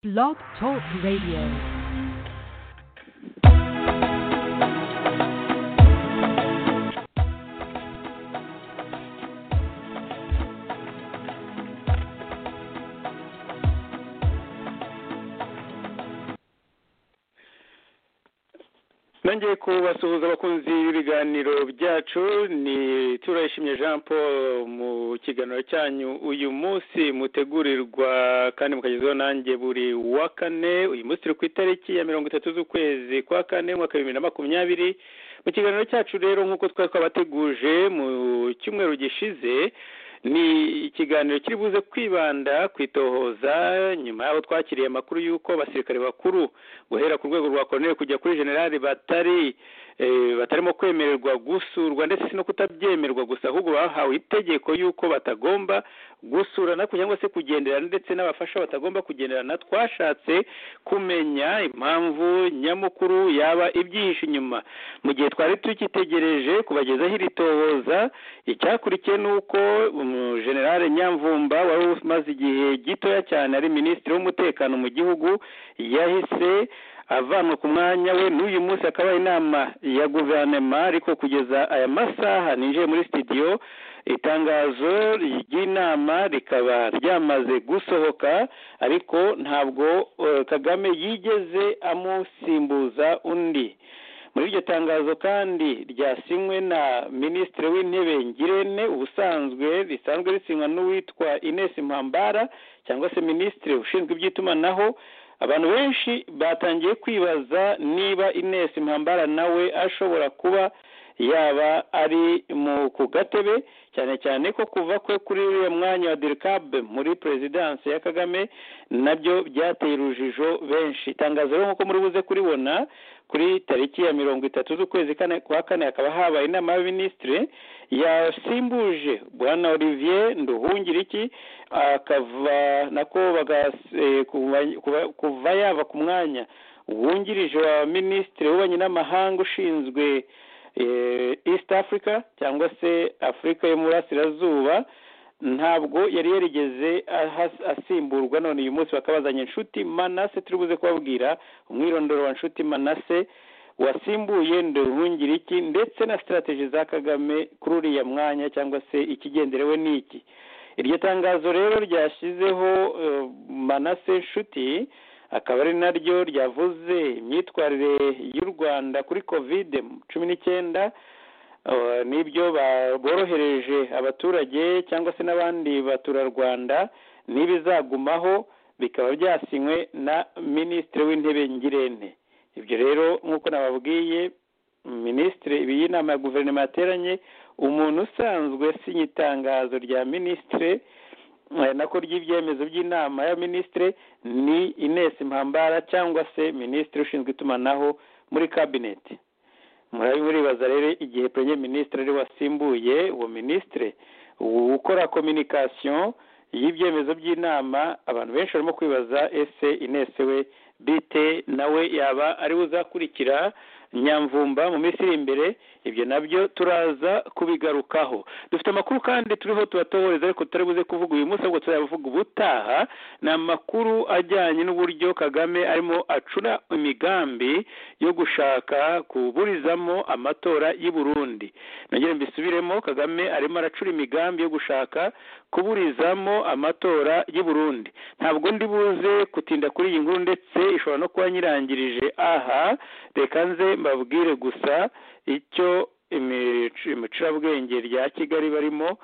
Blog Talk Radio. nongeye kubasuhuza abakunzi b'ibiganiro byacu ni turayishimye jean paul mu kiganiro cyanyu uyu munsi mutegurirwa kandi mukagezwaho nanjye buri wa kane uyu munsi turi ku itariki ya mirongo itatu z'ukwezi kwa kane umwaka w'ibihumbi bibiri na makumyabiri mu kiganiro cyacu rero nk'uko twari twabateguje mu cyumweru gishize ni ikiganiro kiri buze kwibanda ku itohoza nyuma y'aho twakiriye amakuru y'uko abasirikare bakuru guhera ku rwego rwa koroneri kujya kuri generali batari batarimo kwemererwa gusurwa ndetse no kutabyemerwa gusa ahubwo bahawe itegeko y'uko batagomba gusurana cyangwa se kugenderana ndetse n'abafasha batagomba kugenderana twashatse kumenya impamvu nyamukuru yaba ibyihishe inyuma mu gihe twari tukitegereje kubagezaho iri tohoza icyakurikiye ni uko generale nyamvumba wari umaze igihe gitoya cyane ari minisitiri w'umutekano mu gihugu yahise avanwa ku mwanya we n'uyu munsi akaba inama ya guverinoma ariko kugeza aya masaha ninjiye muri sitidiyo itangazo ry'inama rikaba ryamaze gusohoka ariko ntabwo kagame yigeze amusimbuza undi muri iryo tangazo kandi ryasinywe na minisitiri w'intebe ngirente ubusanzwe risanzwe risinywa n'uwitwa ines mpambara cyangwa se minisitiri ushinzwe iby'itumanaho abantu benshi batangiye kwibaza niba ines mpambara nawe ashobora kuba yaba ari mu ku gatebe cyane cyane ko kuva kwe kuri uriya mwanya wa derikabe muri perezidansi ya kagame nabyo byateye urujijo benshi itangazo rero nk'uko muri buze kuribona kuri tariki ya mirongo itatu z'ukwezi kwa kane hakaba habaye inama y'abaminisitiri yasimbuje bwana olivier nduhungiriki akava nako kuva yaba ku mwanya wungirije wa minisitiri w'ububanyi n'amahanga ushinzwe east africa cyangwa se afurika y'umurasirazuba ntabwo yari yarigeze asimburwa none uyu munsi bakabazanya inshuti manase turi buze kubabwira umwirondoro wa nshuti manase wasimbuye iki ndetse na sitarategi za kagame kuri uriya mwanya cyangwa se ikigenderewe n'iki iryo tangazo rero ryashyizeho manase nshuti akaba ari naryo ryavuze imyitwarire y'u rwanda kuri kovide cumi n'icyenda n'ibyo borohereje abaturage cyangwa se n'abandi baturarwanda n'ibizagumaho bikaba byasinywe na minisitiri w'intebe ngirente ibyo rero nk'uko nababwiye minisitiri iyi nama ya guverinoma yateranye umuntu usanzwe sinya itangazo rya minisitiri nako ry'ibyemezo by'inama ya minisitiri ni ines mpambara cyangwa se minisitiri ushinzwe itumanaho muri kabineti muribaza rero igihe perezida minisitiri ari wasimbuye uwo minisitiri ukora kominikasiyo y'ibyemezo by'inama abantu benshi barimo kwibaza ese inese we bite nawe yaba ariwe uzakurikira nyamvumba mu minsi iri imbere ibyo nabyo turaza kubigarukaho dufite amakuru kandi turiho tubatohereza ariko tutari buze kuvuga uyu munsi ahubwo turayavuga ubutaha ni amakuru ajyanye n'uburyo kagame arimo acura imigambi yo gushaka kuburizamo amatora y'i burundi nongere mbisubiremo kagame arimo aracura imigambi yo gushaka kuburizamo amatora y'i burundi ntabwo ndi buze gutinda kuri iyi nkuru ndetse ishobora no kuba nyirangirije aha reka nze mbabwire gusa icyo imicurabwenge rya kigali barimo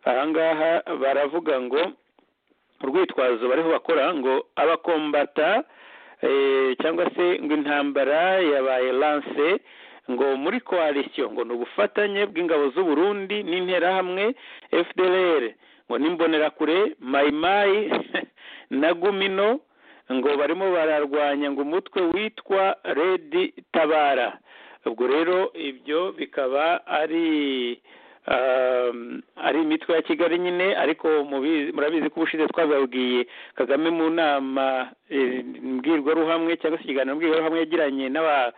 ahangaha baravuga ngo urwitwazo bariho bakora ngo abakombata cyangwa se ngo intambara yabaye lanse ngo muri koalisiyo ngo ni ubufatanye bw'ingabo z'uburundi n'interahamwe fdr ngo n'imbonerakure mayimayi na gumino ngo barimo bararwanya ngo umutwe witwa redi tabara ubwo rero ibyo bikaba ari um, ari imitwe ya kigali nyine ariko mubizi- murabizi ko ubushize twababwiye kagame mu nama eh, mbwirwaruhamwe cyangwa se ikiganiro mbwirwaruhamwe yagiranye n'aba-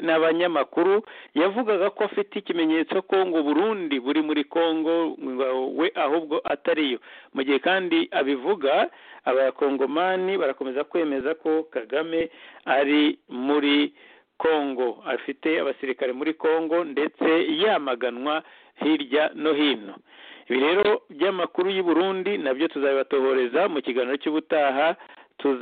n'abanyamakuru yavugaga ko afite ikimenyetso ko ngo burundi buri muri congo ngo we ahubwo atariyo mu gihe kandi abivuga abakongomani barakomeza kwemeza ko kagame ari muri congo afite abasirikare muri congo ndetse yamaganwa hirya no hino ibi rero by'amakuru y'u Burundi nabyo tuzabibatoboreza mu kiganiro cy'ubutaha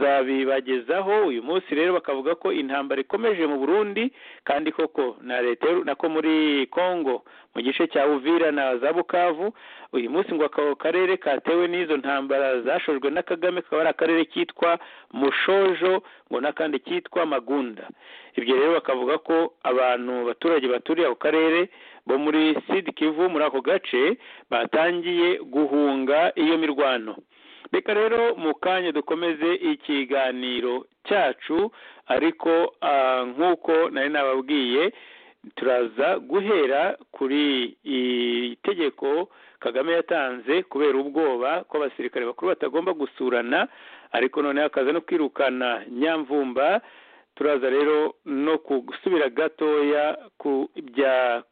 tuzabibagezaho uyu munsi rero bakavuga ko intambara ikomeje mu Burundi kandi koko na leta y'u- nako muri Congo mu gice cya Uvira na za Bukavu uyu munsi ngo ako karere katewe n'izo ntambara zashojwe na Kagame kaba ari akarere kitwa Mushojo ngo n'akandi kitwa Magunda ibyo rero bakavuga ko abantu abaturage baturiye ako karere bo muri Sud Kivu muri ako gace batangiye guhunga iyo mirwano reka rero mu kanya dukomeze ikiganiro cyacu ariko ah, nk'uko nari nababwiye turaza guhera kuri iri tegeko kagame yatanze kubera ubwoba ko abasirikare bakuru batagomba gusurana ariko noneho akaza no kwirukana nyamvumba turaza rero no gusubira gatoya ku bya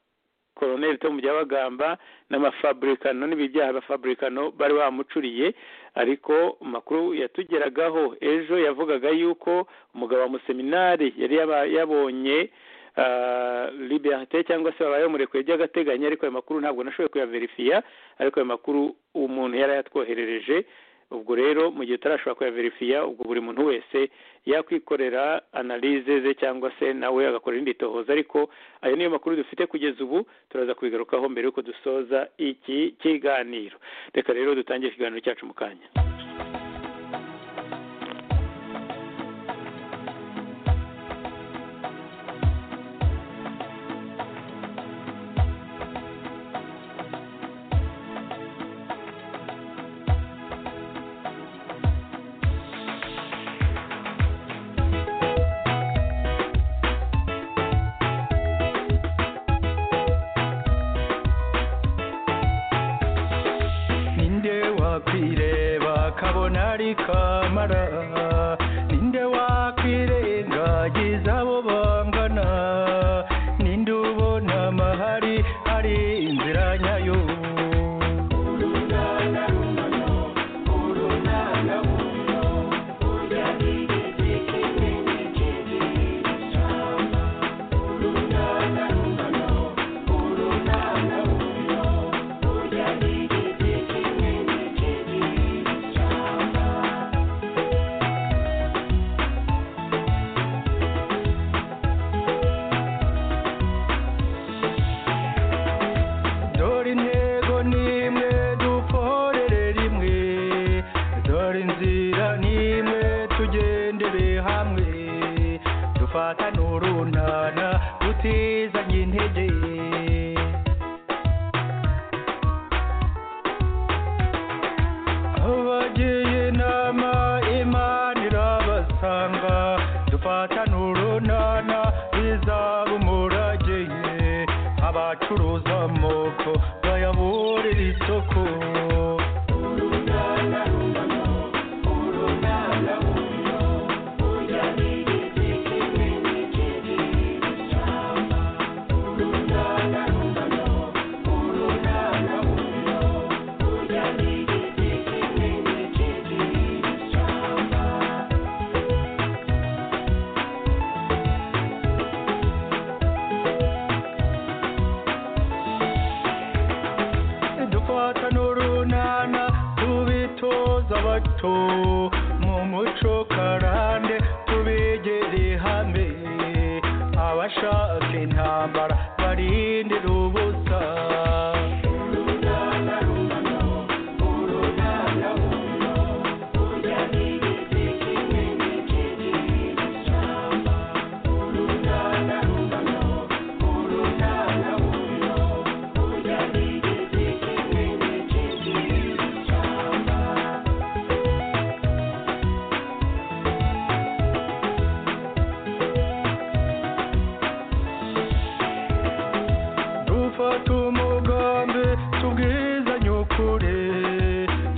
koroneli tom byabagamba n'amafaburikano n'ibi byaha abafaburikano bari bamucuriye ariko amakuru yatugeragaho ejo yavugaga yuko umugabo wa museminari yari yaba- yabonye ah, liberté cyangwa se babaye bamurekuye by'agateganyo ariko ayo makuru ntabwo nashoboye kuyaverifiya ariko ayo makuru umuntu yari yatwoherereje ubwo rero mu gihe utarashobora kuyaverifiya ubwo buri muntu wese yakwikorera analize ze cyangwa se nawe agakora irindi tohoza ariko ayo niyo makuru dufite kugeza ubu turaza kubigarukaho mbere y'uko dusoza iki kiganiro reka rero dutangire ikiganiro cyacu mu kanya ninde wakwireba kabona ari kamara ninde wakwirengagiza abo bangana ninde ubona amahari ari inzira nyayo dore intego nimwe dukorere rimwe dore inzira nimwe tugendere hamwe dufatane urunana dutizanye intege abagiye inama imana irabasanga dufatane urunana bizaba umurageye abacuruza amoko bayaburira isoko dufata n'urunana tubitoza abato mu muco karande tubigere hamwe abashaka intambara barindira ubusa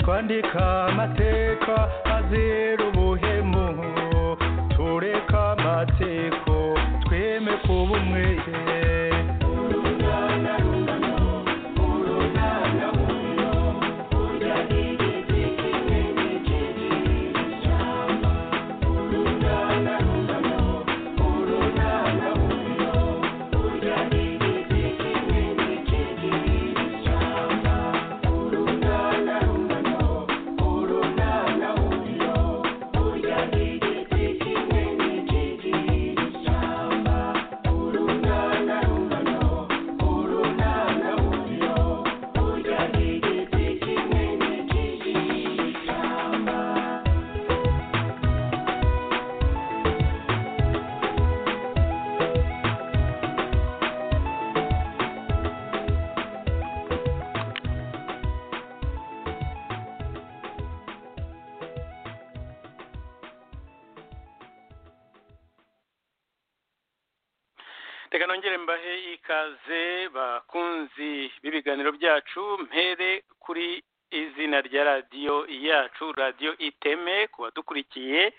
twandika amateka azira ubuhemu tureka amatsiko tweme kuba umwe reka nongere mbahe ikaze bakunzi b'ibiganiro byacu mpere kuri izina rya radiyo yacu radiyo iteme ku badukurikiye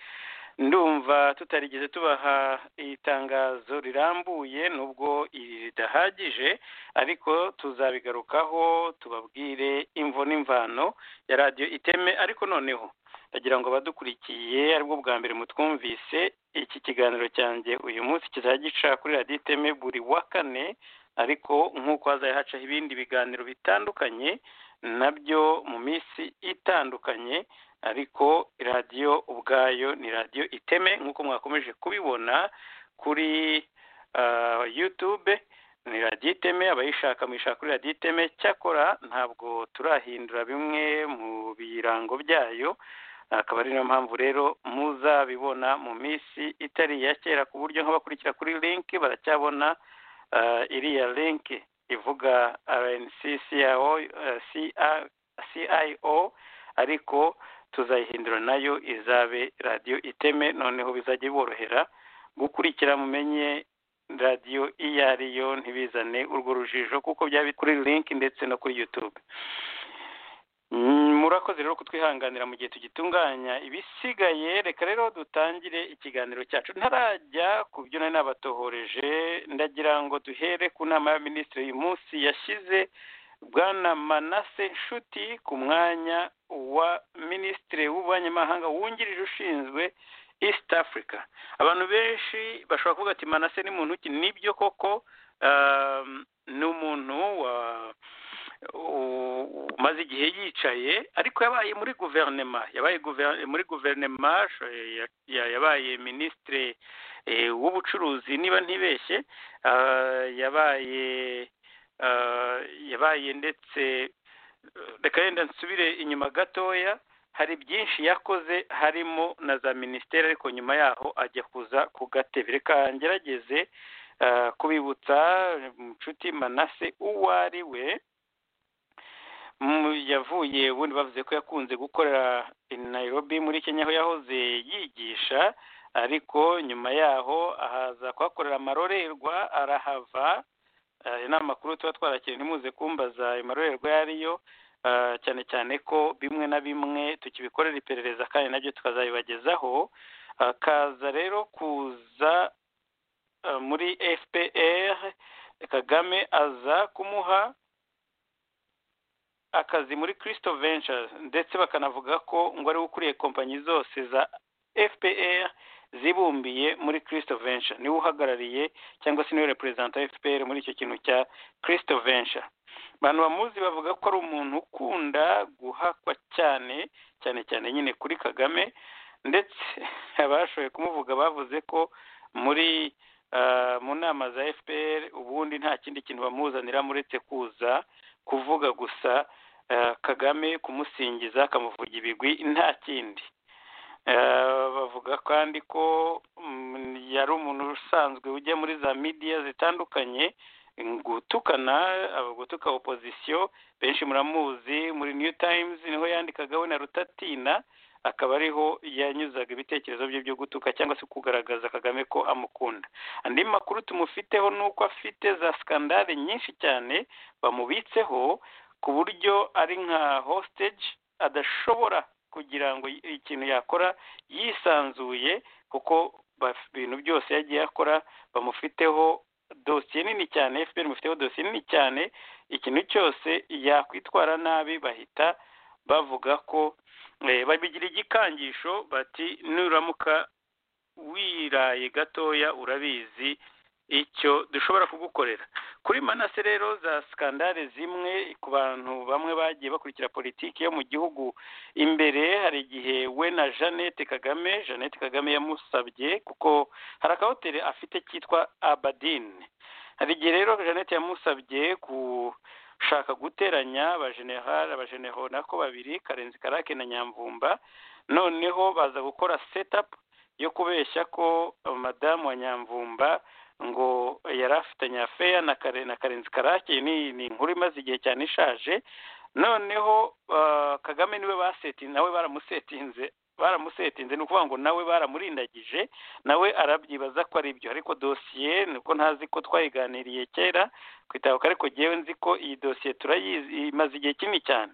ndumva tutarigeze tubaha itangazo rirambuye nubwo iri ridahagije ariko tuzabigarukaho tubabwire imvo n'imvano ya radiyo iteme ariko noneho ndagira ngo abadukurikiye aribwo bwa mbere mutwumvise iki kiganiro cyanjye uyu munsi kizajya gica kuri radiyo iteme buri wa kane ariko nk'uko hazaye hacaho ibindi biganiro bitandukanye nabyo mu minsi itandukanye ariko radiyo ubwayo ni radiyo iteme nk'uko mwakomeje kubibona kuri ah, yutube ni radiyo iteme abayishaka muyishaka kuri radiyo iteme cyakora ntabwo turahindura bimwe mu birango byayo akaba ari nayo mpamvu rero muzabibona mu minsi itari iya kera ku buryo nk'abakurikira kuri linki baracyabona ah, iriya linki ivuga rnccio cio ariko tuzayihindura nayo izabe radiyo iteme noneho bizajya biborohera gukurikira mumenye radiyo iyo ari yo ntibizane urwo rujijo kuko byaba biri kuri linki ndetse no kuri yutube Mm, murakoze rero kutwihanganira mu gihe tugitunganya ibisigaye reka rero dutangire ikiganiro cyacu ntarajya ku byo nari nabatohoreje ndagira ngo duhere ku nama ya minisitiri uyu munsi yashyize bwana manase nshuti ku mwanya wa minisitiri w'ubanyamahanga wungirije ushinzwe east africa abantu benshi bashobora kuvuga ati manase ni muntu ki nibyo koko um, ni umuntu wa umaze igihe yicaye ariko yabaye muri guverinema yabaye guver- muri guverinema sh- ya- ya- yabaye minisitiri w'ubucuruzi niba ntibeshye Ah, yabaye ah, yabaye ndetse reka yenda nsubire inyuma gatoya hari byinshi yakoze harimo na za minisiteri ariko nyuma yaho ajya kuza ku gatebe reka ngerageze ah, kubibutsa inshuti manase uwo ari we mu- yavuye ubundi bavuze ko yakunze gukorera i Nairobi muri Kenya aho yahoze yigisha ariko nyuma yaho ahaza kuhakorera amarorerwa arahava Eh, ni amakuru tuba twarakiriye ntimuze kumbaza ayo marorerwa ayo ari yo Eh, cyane cyane ko bimwe na bimwe tukibikorera iperereza kandi nabyo tukazabibagezaho akaza rero kuza eh, muri fpr kagame aza kumuha akazi muri Christo Ventures ndetse bakanavuga ko ngo ari we ukuriye kompanyi zose za FPR zibumbiye muri Christo Venture niwe uhagarariye cyangwa se niwe representa wa FPR muri icyo kintu cya Christo Venture abantu bamuzi bavuga ko ari umuntu ukunda guhakwa cyane cyane cyane nyine kuri Kagame ndetse abashoboye kumuvuga bavuze ko muri ah, mu nama za FPR ubundi nta kindi kintu bamuzanira muretse kuza kuvuga gusa eh, kagame kumusingiza akamuvuga ibigwi nta kindi Eh, bavuga kandi ko mm, yari umuntu usanzwe ujya muri za midiya zitandukanye gutukana aba- gutuka opozisiyo benshi muramuzi muri new times niho yandikaga we na rutatina akaba ariho yanyuzaga ibitekerezo bye byo gutuka cyangwa se kugaragaza kagame ko amukunda andi makuru tumufiteho ni uko afite za skandale nyinshi cyane bamubitseho ku buryo ari nka hostage adashobora kugira ngo ikintu yakora yisanzuye kuko baf- ibintu byose yagiye akora bamufiteho dosiye nini cyane fpr mufiteho dosiye nini cyane ikintu cyose yakwitwara nabi bahita bavuga ko eh, babigira igikangisho bati nuramuka wiraye gatoya urabizi icyo dushobora kugukorera kuri manase rero za sikandare zimwe ku bantu bamwe bagiye bakurikira politiki yo mu gihugu imbere hari igihe we na jeannette kagame jeannette kagame yamusabye kuko hari akahoteli afite kitwa abadine hari igihe rero jeannette yamusabye gushaka guteranya abajenerali abajenero nako babiri karenzi karake na nyamvumba noneho baza gukora setapu yo kubeshya ko eh, madamu wa nyamvumba ngo yari afitanye afeya na kare na karenzi karake ni ni inkuru imaze igihe cyane ishaje noneho ah, kagame niwe baseti nawe baramusetinze baramusetinze ni ukuvuga ngo nawe baramurindagije nawe arabyibaza ko ari byo ariko dosiye ni uko ntazi ko twayiganiriye kera ku itabuka ariko ngewe nzi ko iyi dosiye turayizi imaze igihe kinini cyane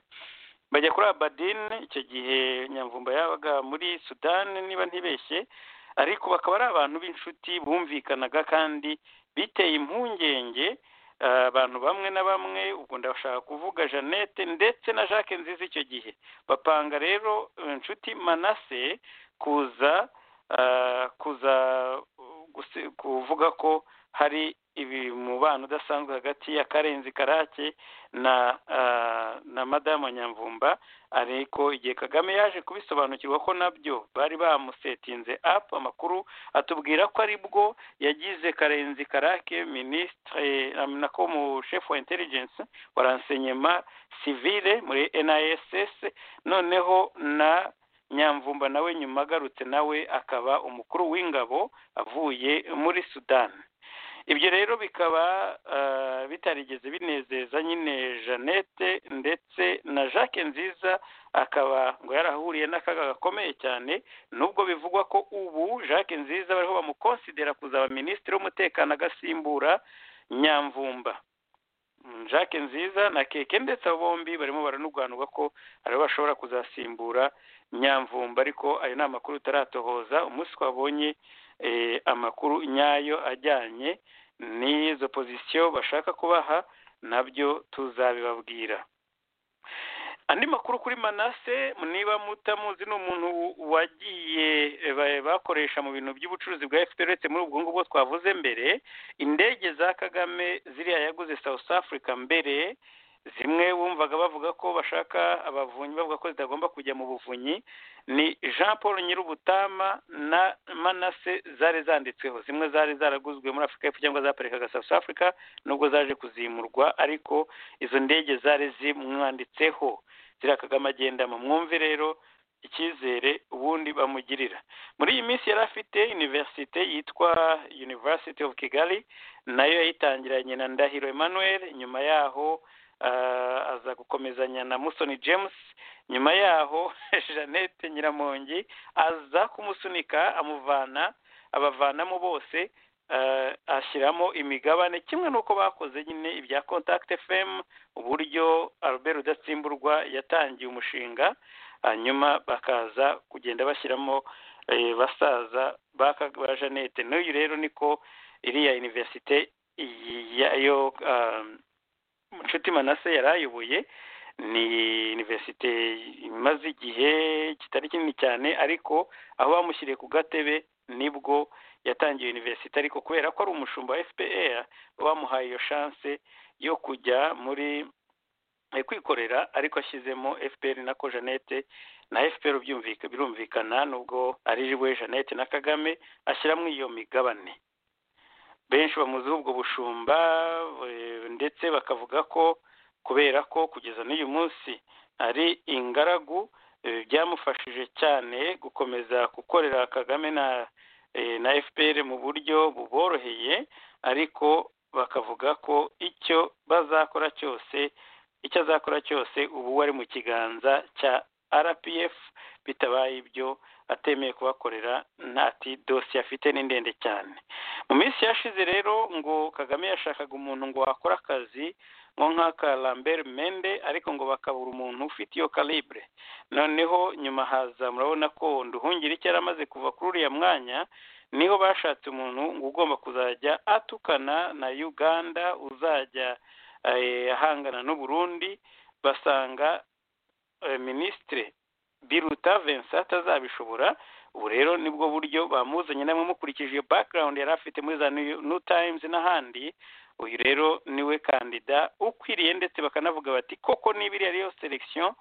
bajya kuri abadine icyo gihe nyamvumba yabaga muri sudani niba ntibeshye ariko bakaba ari abantu b'inshuti bumvikanaga kandi biteye impungenge eh, abantu bamwe na bamwe ubwo ndashaka kuvuga jeannette ndetse na jacques nziza icyo gihe bapanga rero eh, inshuti manase kuza eh, kuza uh, guse- kuvuga ko hari ibi mubano udasanzwe hagati ya karenzi karake na eh, na madamu wa nyamvumba ariko igihe kagame yaje kubisobanukirwa ko nabyo bari bamusetinze apu amakuru atubwira ko aribwo yagize karenzi karake minisitire nako umushefu wa interingensi wa ransenyema sivire muri NISS noneho na nyamvumba nawe nyuma agarutse nawe akaba umukuru w'ingabo avuye muri sudani ibyo rero bikaba ah, bitarigeze binezeza nyine jeannette ndetse na jacques nziza akaba ngo yarahuriye n'akaga gakomeye cyane nubwo bivugwa ko ubu jacques nziza bariho bamukonsidera kuzaba minisitiri w'umutekano agasimbura nyamvumba Mm, jacques nziza na keke ndetse abo bombi barimo baranurwanurwa ko aribo bashobora kuzasimbura nyamvumba ariko ayo ni amakuru utaratohoza umunsi twabonye eh, amakuru nyayo ajyanye n'izo pozisiyo bashaka kubaha nabyo tuzabibabwira andi makuru kuri manase niba mutamuzi ni umuntu wagiye eh, ba- bakoresha mu bintu by'ubucuruzi bwa fpr uretse muri ubwo ngubwo twavuze mbere indege za kagame ziriya yaguze south africa mbere zimwe wumvaga bavuga ko bashaka abavunyi bavuga ko zitagomba kujya mu buvunyi ni jean paul nyirubutama na manase zari zanditsweho zimwe zari zaraguzwe muri afurika y'epfo cyangwa zaparikaga south africa nubwo zaje kuzimurwa ariko izo ndege zari zimwanditseho ziriya kagame agendamo mwumve rero icyizere ubundi bamugirira muri iyi minsi yari afite universite yitwa university of kigali nayo yayitangiranye na ndahiro emmanuel nyuma yaho ah, aza gukomezanya na musoni james nyuma yaho jeannette nyiramongi aza kumusunika amuvana abavanamo bose eh, ashyiramo imigabane kimwe n'uko bakoze nyine ibya contact fm uburyo albert rudatsimburwa yatangiye umushinga hanyuma bakaza kugenda bashyiramo eh, basaza baka- ba jeannette n'uyu rero niko iriya universite iyi- yayo ah, nshuti manase yari ayoboye ni universite imaze igihe kitari kinini cyane ariko aho bamushyiriye ku gatebe nibwo yatangiye universite ariko kubera ko ari umushumba wa fpr bamuhaye iyo chance yo kujya muri eh, kwikorera ariko ashyizemo fpr na ko jeannette na fpr byumvika birumvikana nubwo ari we jeannette na kagame ashyiramo iyo migabane benshi bamuziho ubwo bushumba eh, ndetse bakavuga ko kubera ko kugeza n'uyu munsi ari ingaragu eh, byamufashije cyane gukomeza gukorera kagame na eh, na fpr mu buryo buboroheye ariko bakavuga ko icyo bazakora cyose icyo azakora cyose ubu we ari mu kiganza cya rpf bitabaye ibyo atemeye kubakorera ntati dosiye afite ni ndende cyane mu minsi yashize rero ngo kagame yashakaga umuntu ngo wakora akazi nko nk'aka lambert mende ariko ngo bakabura umuntu ufite iyo calibre noneho nyuma haza murabona ko nduhungire icyo yari amaze kuva kuri uriya mwanya niho bashatse umuntu ngo ugomba kuzajya atukana na uganda uzajya eh, ahangana n'uburundi basanga eh, minisitire biruta vincent atazabishobora ubu rero nibwo buryo bamuzanye namwe mukurikije iyo background yari afite muri za new, new times n'ahandi uyu rero niwe kandida ukwiriye ndetse bakanavuga bati koko niba iriya ariyo selection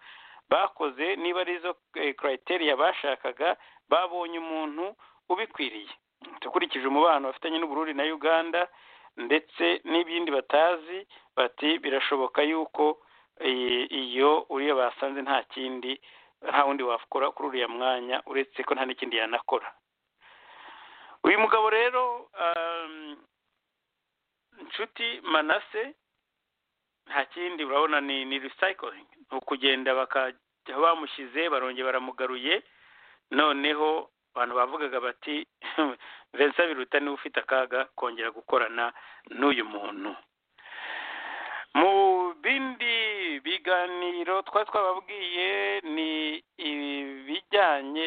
bakoze niba arizo eh, criteria bashakaga babonye umuntu ubikwiriye dukurikije umubano bafitanye n'uburundi na uganda ndetse n'ibindi batazi bati birashoboka yuko eh, iyo uriya basanze nta kindi nta wundi wakora kuri uriya mwanya uretse ko nta n'ikindi yanakora uyu mugabo rero um, nshuti manase nta kindi urabona ni ni recycling ni ukugenda bakajya aho bamushyize barongera baramugaruye noneho abantu bavugaga bati vincent biruta niwe ufite akaga kongera gukorana n'uyu muntu mu bindi biganiro twari twababwiye ni ibijyanye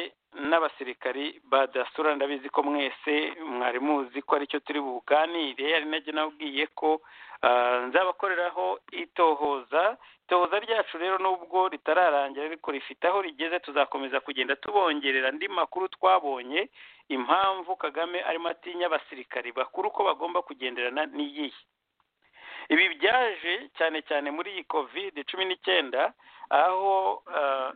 n'abasirikari ba dasura ndabizi ko mwese mwari muzi ko aricyo turi buganire ari nabyo nabwiye ko ah, nzabakoreraho itohoza itohoza ryacu rero nubwo ritararangira ariko rifite aho rigeze tuzakomeza kugenda tubongerera andi makuru twabonye impamvu kagame arimo atinya abasirikari bakuru ko bagomba kugenderana n'iyihe ibi byaje cyane cyane muri iyi covid cumi n'icyenda aho ah,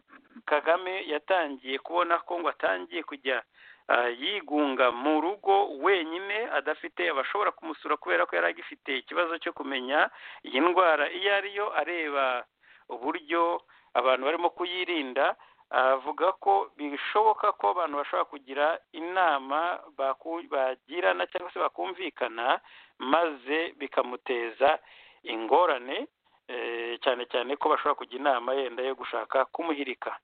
kagame yatangiye kubona ko ngo atangiye kujya ah, yigunga mu rugo wenyine adafite abashobora kumusura kubera ko yari agifite ikibazo cyo kumenya iyi ndwara iyo ariyo areba uburyo abantu barimo kuyirinda avuga ko bishoboka ko abantu bashobora kugira inama baku- bagirana cyangwa se bakumvikana maze bikamuteza ingorane eh, cyane cyane ko bashobora kujya inama yenda yo gushaka kumuhirika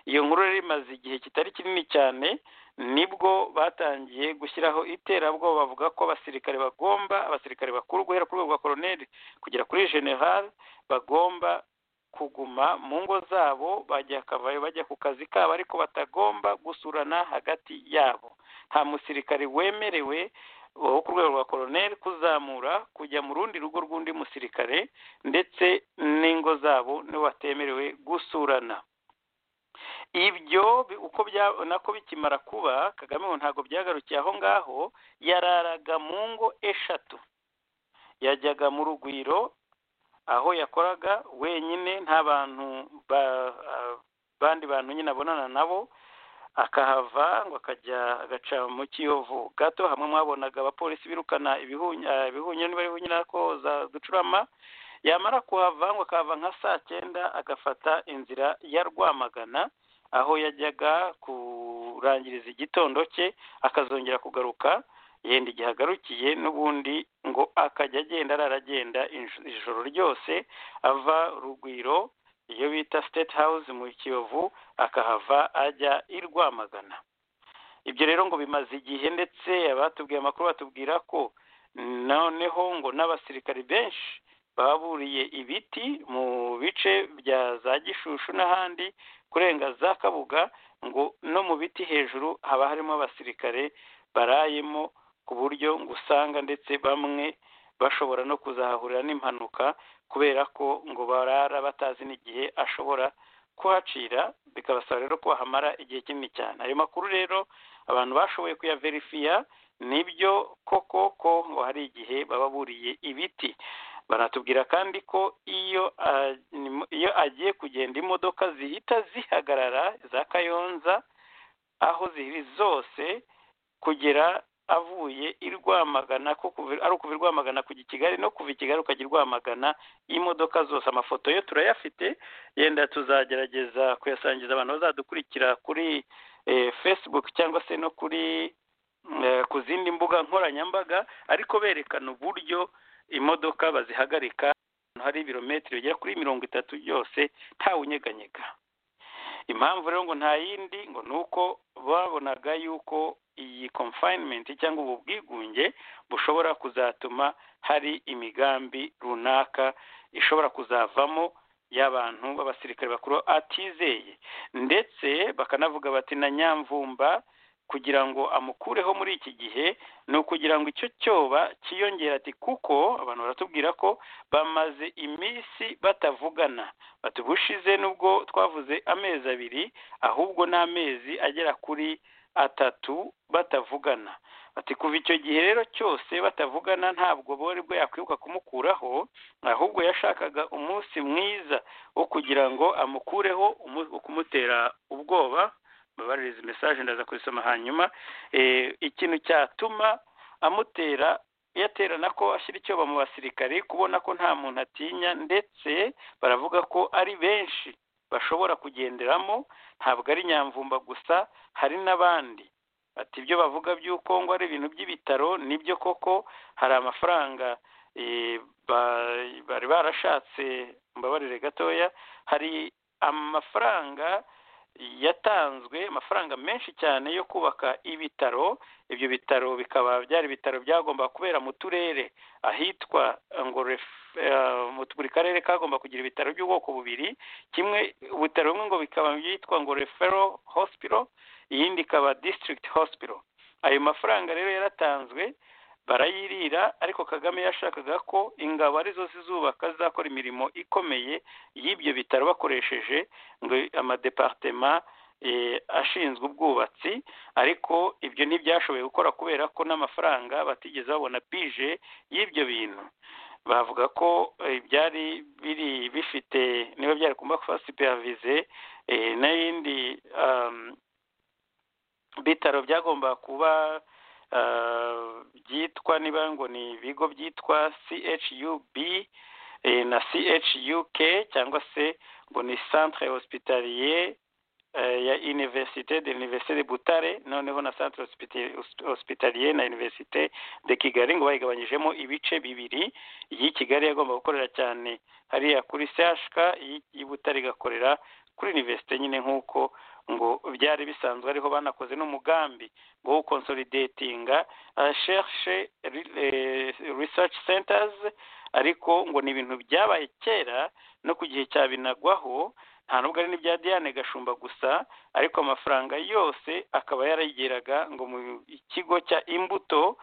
iyo nkuru rero imaze igihe kitari kinini cyane nibwo batangiye gushyiraho iterabwoba bavuga ko abasirikare bagomba abasirikare bakuru guhera ku rwego rwa koroneli kugera kuri general bagomba kuguma mu ngo zabo bajya akavayo bajya ku kazi kabo ariko batagomba gusurana hagati yabo nta musirikare wemerewe wo ku rwego rwa koroneli kuzamura kujya mu rundi rugo rw'undi musirikare ndetse n'ingo zabo nibo batemerewe gusurana ibyo bi- uko bya nako bikimara kuba kagame ngo ntabwo byagarukiye aho ngaho yararaga mu ngo eshatu yajyaga mu rugwiro aho yakoraga wenyine nta bantu ba ah, bandi bantu nyine abonana nabo akahava ngo akajya agaca mu kiyovu gato hamwe mwabonaga abapolisi birukana ibihunya ah, ibihunya niba ari ibihunya ko za ducurama yamara kuhava ngo akahava nka saa cyenda agafata inzira ya rwamagana aho yajyaga kurangiriza igitondo cye akazongera kugaruka yenda igihe agarukiye n'ubundi ngo akajya agenda arara agenda inj- ijoro ryose ava rugwiro iyo bita state house mu kiyovu akahava ajya i rwamagana ibyo rero ngo bimaze igihe ndetse abatubwiye amakuru batubwira ko noneho ngo n'abasirikari benshi baburiye ibiti mu bice bya za gishushu n'ahandi kurenga za kabuga ngo no mu biti hejuru haba harimo abasirikare barayemo ku buryo ngo usanga ndetse bamwe bashobora no kuzahahurira n'impanuka kubera ko ngo barara batazi n'igihe ashobora kuhacira bikabasaba rero ko bahamara igihe kinini cyane ayo makuru rero abantu bashoboye kuyaverifiya nibyo koko ko ngo hari igihe baba buriye ibiti baratubwira kandi ko iyo ah, ni- iyo agiye kugenda imodoka zihita zihagarara za kayonza aho ziri zose kugera avuye i Rwamagana ko kuva- ari ukuva i Rwamagana kujya i Kigali no kuva i Kigali ukajya i Rwamagana imodoka zose amafoto yo turayafite yenda tuzagerageza kuyasangiza abantu bazadukurikira kuri eh, Facebook cyangwa se no kuri eh, ku zindi mbuga nkoranyambaga ariko berekana uburyo imodoka bazihagarika ahantu hari ibirometero bigera kuri mirongo itatu byose ntawunyeganyega impamvu rero ngo nta yindi ngo ni uko babonaga yuko iyi confinement cyangwa ubu bwigunge bushobora kuzatuma hari imigambi runaka ishobora kuzavamo y'abantu b'abasirikare bakuru atizeye ndetse bakanavuga bati na nyamvumba kugira ngo amukureho muri iki gihe ni ukugira ngo icyo cyoba cyiyongere ati kuko abantu baratubwira ko bamaze iminsi batavugana bati ubushize nubwo twavuze amezi abiri ahubwo ni amezi agera kuri atatu batavugana bati kuva icyo gihe rero cyose batavugana ntabwo bari bwo yakwibuka kumukuraho ahubwo yashakaga umunsi mwiza wo kugira ngo amukureho umu- wo kumutera ubwoba mbabaririza mesaje ndaza kuyisoma hanyuma Eh, ikintu cyatuma amutera yaterana ko ashyira icyoba mu basirikare kubona ko nta muntu atinya ndetse baravuga ko ari benshi bashobora kugenderamo ntabwo ari nyamvumba gusa hari n'abandi ati ibyo bavuga by'uko ngo ari ibintu by'ibitaro nibyo koko hari amafaranga eh, ba- bari barashatse mbabarire gatoya hari amafaranga yatanzwe amafaranga menshi cyane yo kubaka ibitaro ibyo bitaro bikaba byari ibitaro byagomba kubera mu turere ahitwa eh, ngo ref- eh, mu- buri karere kagomba kugira ibitaro by'ubwoko bubiri kimwe ubutaro bumwe ngo bikaba byitwa ngo refero hospital iyindi ikaba district hospital ayo mafaranga rero yaratanzwe barayirira ariko kagame yashakaga ko ingabo arizo zizubaka zizakora imirimo ikomeye y'ibyo bitaro bakoresheje ngo amadepartema eh, ashinzwe ubwubatsi ariko ibyo ntibyashoboye gukora kubera ko n'amafaranga batigeze babona bije y'ibyo bintu bavuga ko eh, byari biri bifite niba byari kumba superavize eh, n'ayindi um, bitaro byagomba kuba ah, byitwa niba ngo ni ibigo byitwa chub eh, na chuk cyangwa se ngo ni centre hospitalier eh, ya université de l'université de butare noneho na centre hospitali- hosp- hospitalier na université de kigali ngo bayigabanyijemo ibice bibiri iyi kigali yagomba gukorera cyane hariya kuri chk iyi butare igakorera kuri université nyine nk'uko ngo byari bisanzwe ariho banakoze n'umugambi wo gukonsolidatinga shershe research centers ariko ngo ni ibintu byabaye kera no ku gihe cya binagwaho nta nubwo ari n'ibya diane gashumba gusa ariko amafaranga yose akaba yarayigeraga ngo mu kigo cya imbuto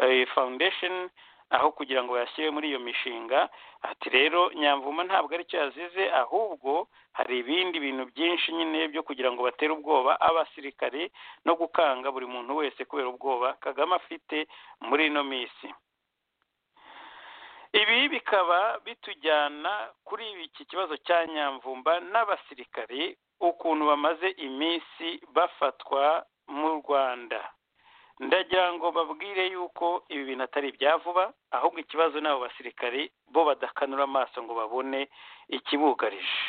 eh, foundation aho kugira ngo bayashyire muri iyo mishinga ati rero nyamvuma ntabwo aricyo yazize ahubwo hari ibindi bintu byinshi nyine byo kugira ngo batere ubwoba abasirikare no gukanga buri muntu wese kubera ubwoba kagame afite muri ino minsi ibi bikaba bitujyana kuri iki kibazo cya nyamvumba n'abasirikare ukuntu bamaze iminsi bafatwa mu rwanda ndagira ngo babwire yuko ibi bintu atari ibya vuba ahubwo ikibazo n'abo basirikare bo badakanura amaso ngo babone ikibugarije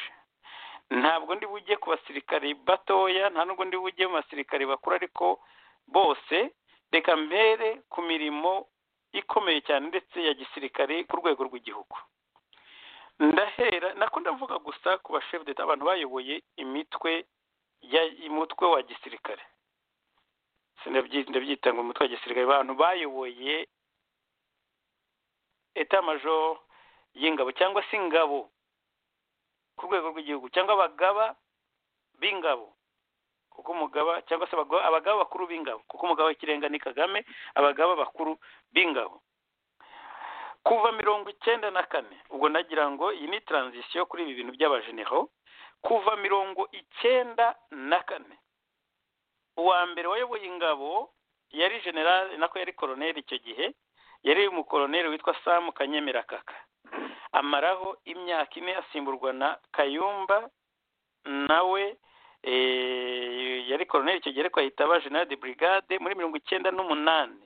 ntabwo ndi bujye ku basirikare batoya nta nubwo ndi bujye mu basirikare bakuru ariko bose reka mbere ku mirimo ikomeye cyane ndetse ya gisirikare ku rwego rw'igihugu ndahera nako ndavuga gusa ku bashefu d'etat abantu bayoboye imitwe ya umutwe wa gisirikare Sindabyi- ndabyita ngo umutwe wa gisirikare abantu bayoboye etat major y'ingabo cyangwa se ingabo ku rwego rw'igihugu cyangwa abagaba b'ingabo kuko umugaba cyangwa se abagaba abagaba bakuru b'ingabo kuko umugaba w'ikirenga ni kagame abagaba bakuru b'ingabo kuva mirongo icyenda na kane ubwo nagira ngo iyi ni transition kuri ibi bintu by'abajenero kuva mirongo icyenda na kane uwa mbere wayoboye ingabo yari generale nako yari koroneri icyo gihe yari umukoroneri witwa sam kanyemera kaka amaraho imyaka ine asimburwa na kayumba nawe eh, yari koroneri icyo gihe ariko ahita aba general de brigade muri mirongo icyenda n'umunani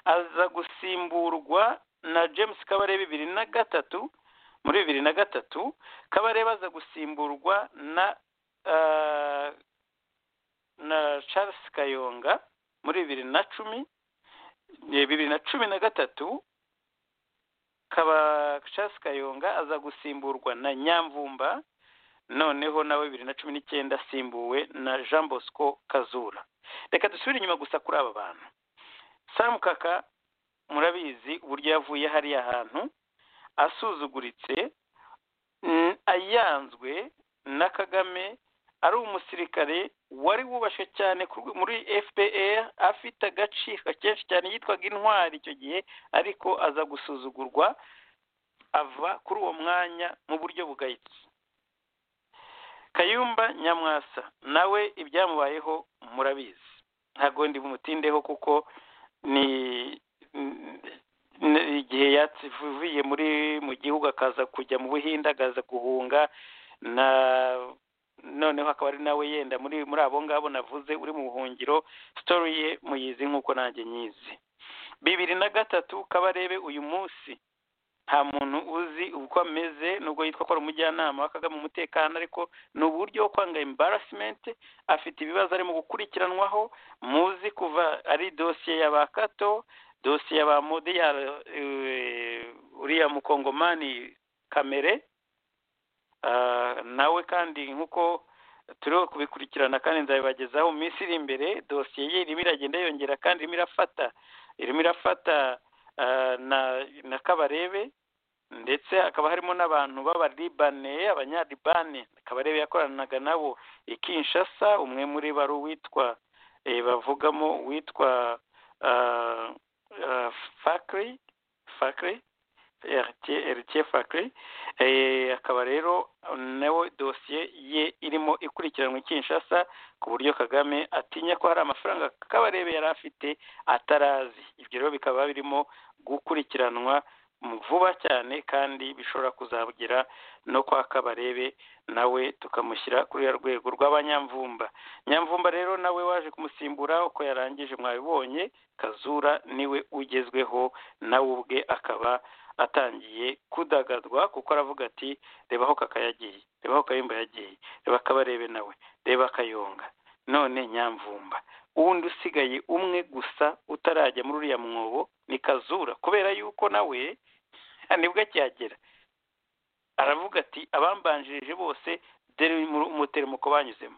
aza gusimburwa na james kabare bibiri na gatatu muri bibiri na gatatu kabare baza gusimburwa na ah, na charles kayonga muri bibiri na cumi eh, bibiri na cumi na gatatu kaba Charles Kayonga aza gusimburwa na Nyamvumba noneho nawe bibiri na cumi n'icyenda asimbuwe na jean bosco kazura reka dusubire inyuma gusa kuri aba bantu samu kaka murabizi uburyo yavuye hariya hantu asuzuguritse mm, ayanzwe na kagame ari umusirikare wari wubashe cyane ku- muri fpr afite agaciro kenshi cyane yitwaga intwari icyo gihe ariko aza gusuzugurwa ava kuri uwo mwanya mu buryo bugayitse kayumba nyamwasa nawe ibyamubayeho murabizi ntabwo ndi bumutindeho kuko ni ni igihe yavuye muri mu gihugu akaza kujya mu buhinde akaza guhunga na noneho akaba ari nawe yenda muri muri abo ngabo navuze uri mu buhungiro sitori ye muyizi nk'uko nanjye nyizi bibiri na gatatu kabarebe uyu munsi nta muntu uzi uko ameze nubwo yitwa ko ari umujyanama wa kagame mu mutekano ariko ni uburyo bwo kwanga embarrassment afite ibibazo arimo gukurikiranwaho muzi kuva ari dosiye ya ba kato dosiye ya ba mode ya eh, uriya mukongomani kamere Ah, nawe kandi nk'uko turiho kubikurikirana kandi nzabibagezaho mu minsi iri imbere dosiye ye irimo iragenda yongera kandi irimo irafata irimo irafata ah, na na kabarebe ndetse hakaba harimo n'abantu b'abalibane abanyalibane kabarebe yakoranaga nabo i kinshasa umwe muri bo ari uwitwa eh, bavugamo witwa ah, ah, fakri fakri eritiye fakiri akaba rero nawe dosiye ye irimo ikurikiranwa i Kinshasa ku buryo kagame atinya ko hari amafaranga kabarebe yari afite atarazi ibyo rero bikaba birimo gukurikiranwa vuba cyane kandi bishobora kuzagera no kwa kabarebe nawe tukamushyira kuri ya rwego rw'abanyamvumba nyamvumba rero nawe waje kumusimbura uko yarangije mwabibonye kazura niwe ugezweho nawe ubwe akaba atangiye kudagadwa kuko aravuga ati reba aho kaka yagiye reba aho kayumba yagiye reba akabarebe nawe reba akayonga none nyamvumba uwundi usigaye umwe gusa utarajya muri uriya mwobo ni kazura kubera yuko nawe nibwo akihagera aravuga ati abambanjirije bose dore umuterumuko banyuzemo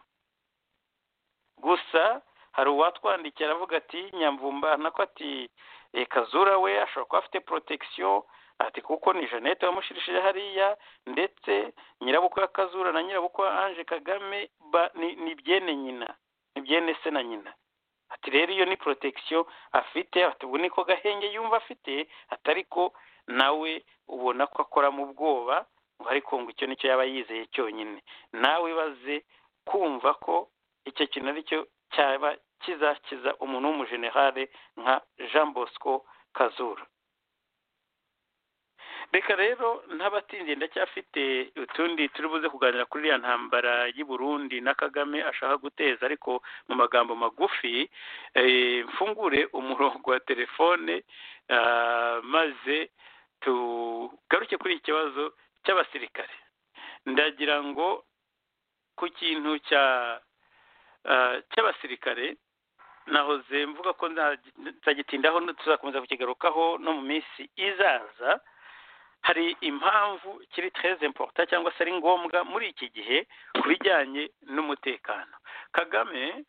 gusa hari uwatwandikiye aravuga ati nyamvumba nako ati e, kazura we ashobora kuba afite protection ati kuko ni jeannette wamushirishije hariya ndetse nyirabukwe wa kazura na nyirabukwe wa ange kagame ba- ni ni byene nyina ni byene se na nyina ati rero iyo ni protection afite ati ubu niko gahenge yumva afite atari ko nawe ubona ko akora mu bwoba ngo ariko ngo icyo nicyo yaba yizeye cyonyine nawe baze kumva ko icyo kintu aricyo cyaba kizakiza umuntu w'umujenerale nka jean bosco kazura reka rero ntabatinze ndacyafite utundi turi buze kuganira kuri iriya ntambara y'i Burundi na kagame ashaka guteza ariko mu magambo magufi eh, mfungure umurongo wa telefone ah, maze tugaruke kuri iki kibazo cy'abasirikare ndagira ngo ku kintu cya ah, cy'abasirikare nahoze mvuga ko nza- nzagitindaho no- tuzakomeza kukigarukaho no mu minsi izaza hari impamvu kiri très important cyangwa se ari ngombwa muri iki gihe ku bijyanye n'umutekano kagame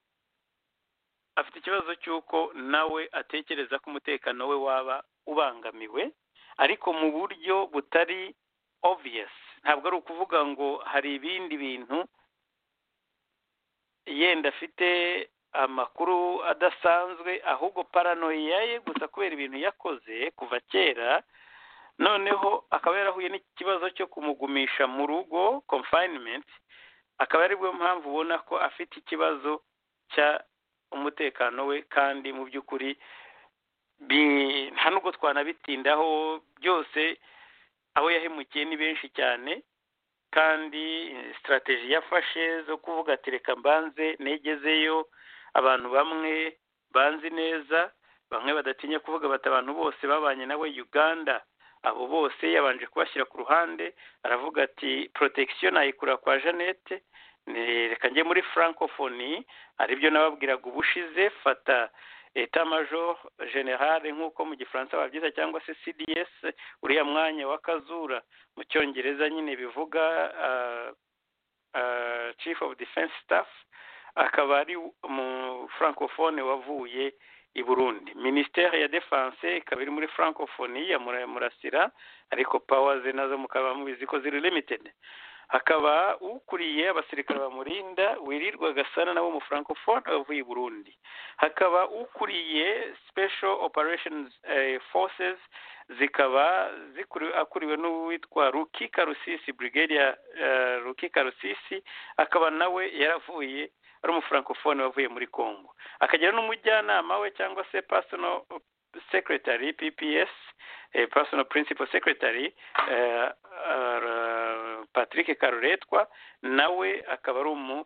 afite ikibazo cy'uko nawe atekereza ko umutekano we waba ubangamiwe ariko mu buryo butari obvious ntabwo ari ukuvuga ngo hari ibindi bintu yenda afite amakuru adasanzwe ahubwo paranoia ye gusa kubera ibintu yakoze kuva kera noneho akaba yarahuye n'ikibazo cyo kumugumisha mu rugo confinement akaba aribwo mpamvu ubona ko afite ikibazo cya umutekano we kandi mu by'ukuri bi- nta nubwo twanabitindaho byose aho yahemukiye ni benshi cyane kandi eh, strategy yafashe zo kuvuga ati reka mbanze negezeyo abantu bamwe banzi neza bamwe badatinya kuvuga bati abantu bose babanye nawe uganda abo bose yabanje kubashyira ku ruhande aravuga ati protection ayikura kwa jeannette ni- reka njye muri francophonie aribyo nababwiraga ubushize fata etat major general nk'uko mu gifaransa babyita cyangwa se cds uriya mwanya wa kazura mu cyongereza nyine bivuga ah, ah, chief of defense staff akaba ari mu francophone wavuye i burundi minisiteri ya defense ikaba iri muri francophone ya Mura- murasira ariko pawa ze nazo mukaba mubizi ko ziri limited hakaba ukuriye abasirikare bamurinda wirirwa gasana nabo mu francophone wavuye i burundi hakaba ukuriye special operations eh, forces zikaba zikuri- akuriwe n'uwitwa rukika rusisi brigadier eh, rukika rusisi akaba nawe yaravuye ari umufrancofone wavuye muri congo akagira n'umujyanama we cyangwa se personal secretary pps eh, personal principal secretary eh, eh, patrick karuretwa nawe akaba ari umu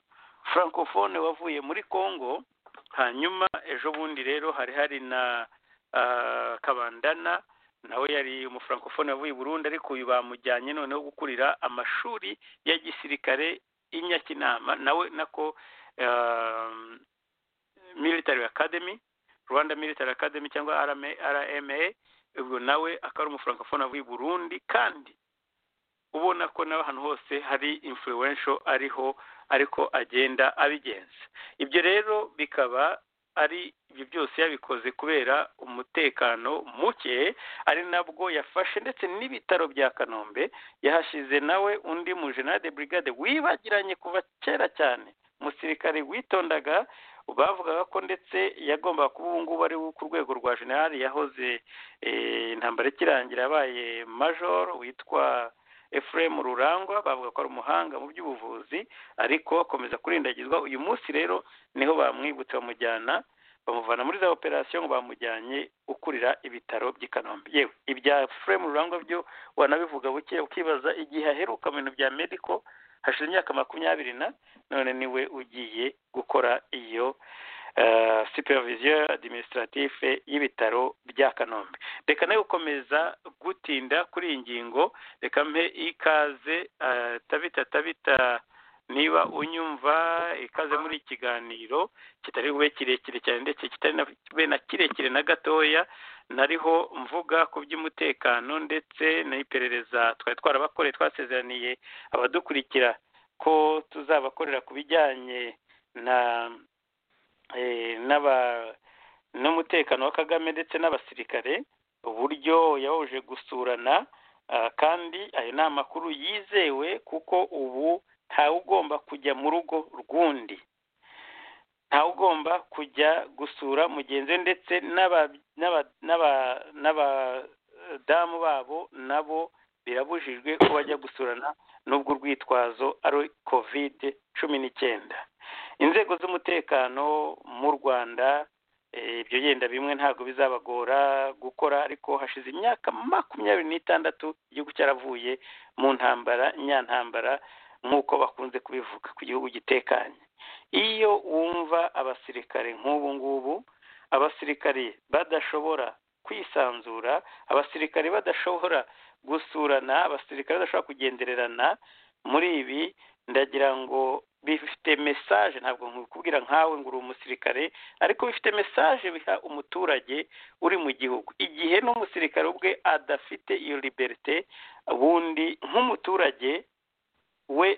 francofone wavuye muri congo hanyuma ejo bundi rero hari hari na ah, kabandana nawe yari umufrancofone wavuye i burundi ariko uyu bamujyanye noneho gukurira amashuri ya gisirikare i nyakinama nawe nako um, military academy rwanda military academy cyangwa RMA rma ubwo nawe akaba ari umufrancofone w'i burundi kandi ubona ko nawe ahantu hose hari influential ariho ariko agenda abigenza ibyo rero bikaba ari ibyo byose yabikoze kubera umutekano muke ari nabwo yafashe ndetse n'ibitaro bya kanombe yahashize nawe undi mu general de brigade wibagiranye kuva kera cyane umusirikare witondaga bavugaga ko ndetse yagombaga kuba ubu ngubu ari we ku rwego rwa generali yahoze eh, intambara ikirangira yabaye major witwa Ephraim Rurangwa bavuga ko ari umuhanga mu by'ubuvuzi ariko akomeza kurindagizwa uyu munsi rero niho bamwibutse bamujyana bamuvana muri za operasiyo ngo bamujyanye ukurira ibitaro by'i Kanombe yewe ibya Ephraim Rurangwa byo wanabivuga buke ukibaza igihe aheruka mu bintu bya medical hashize imyaka makumyabiri na none niwe ugiye gukora iyo eh, supervision administrative y'ibitaro bya kanombe reka nawe gukomeza gutinda kuri iyi ngingo reka mpe ikaze eh, tabita tabita niba unyumva ikaze muri iki kiganiro kitari bube kirekire cyane ndetse kitari na bube na kirekire na gatoya nariho mvuga ku by'umutekano ndetse n'iperereza twari twarabakoreye twasezeraniye abadukurikira ko tuzabakorera ku bijyanye na eh, n'aba n'umutekano wa kagame ndetse n'abasirikare uburyo yababuje gusurana ah, kandi ayo ni amakuru yizewe kuko ubu ntawe ugomba kujya mu rugo rw'undi ntawe ugomba kujya gusura mugenzi we ndetse n'aba- n'aba- n'aba- n'abadamu babo nabo birabujijwe ko bajya gusurana n'ubwo urwitwazo ari kovide cumi n'icyenda inzego z'umutekano mu rwanda eh, ibyo yenda bimwe ntabwo bizabagora gukora ariko hashize imyaka makumyabiri n'itandatu igihugu cyaravuye mu ntambara nyantambara nk'uko bakunze kubivuga ku gihugu gitekanye iyo wumva abasirikare nk'ubu ngubu abasirikare badashobora kwisanzura abasirikare badashobora gusurana abasirikare badashobora kugendererana muri ibi ndagira ngo bifite mesaje ntabwo nkubwira nkawe ngo uri umusirikare ariko bifite mesaje biha umuturage uri mu gihugu igihe n'umusirikare ubwe adafite iyo liberite ubundi nk'umuturage we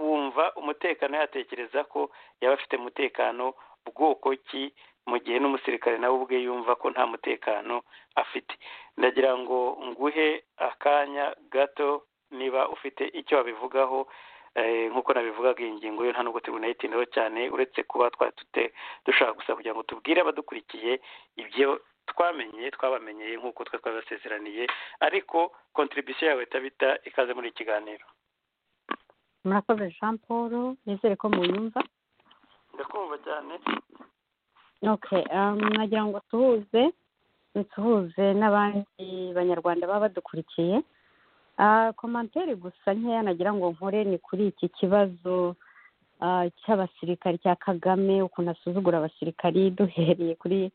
wumva umutekano yatekereza ko yaba afite umutekano bwoko ki mu gihe n'umusirikare nawe ubwe yumva ko nta mutekano afite ndagira ngo nguhe akanya gato niba ufite icyo wabivugaho eh, nk'uko nabivugaga iyi ngingo yo nta nubwo turi bunayitindeho cyane uretse kuba twari dute dushaka gusa kugira ngo tubwire abadukurikiye ibyo twamenye twabamenyeye nk'uko twe twabasezeraniye ariko kontribusiyo yawe tabita ikaze muri iki kiganiro murakoze jean paul nizere ko muyumva ndakumva cyane okay um, nagira ngo nsuhuze nsuhuze n'abandi banyarwanda baba badukurikiye Ah, komantere gusa nkeya nagira ngo nkore ni kuri iki kibazo ah, cy'abasirikari cya kagame ukuntu asuzugura abasirikari duhereye kuri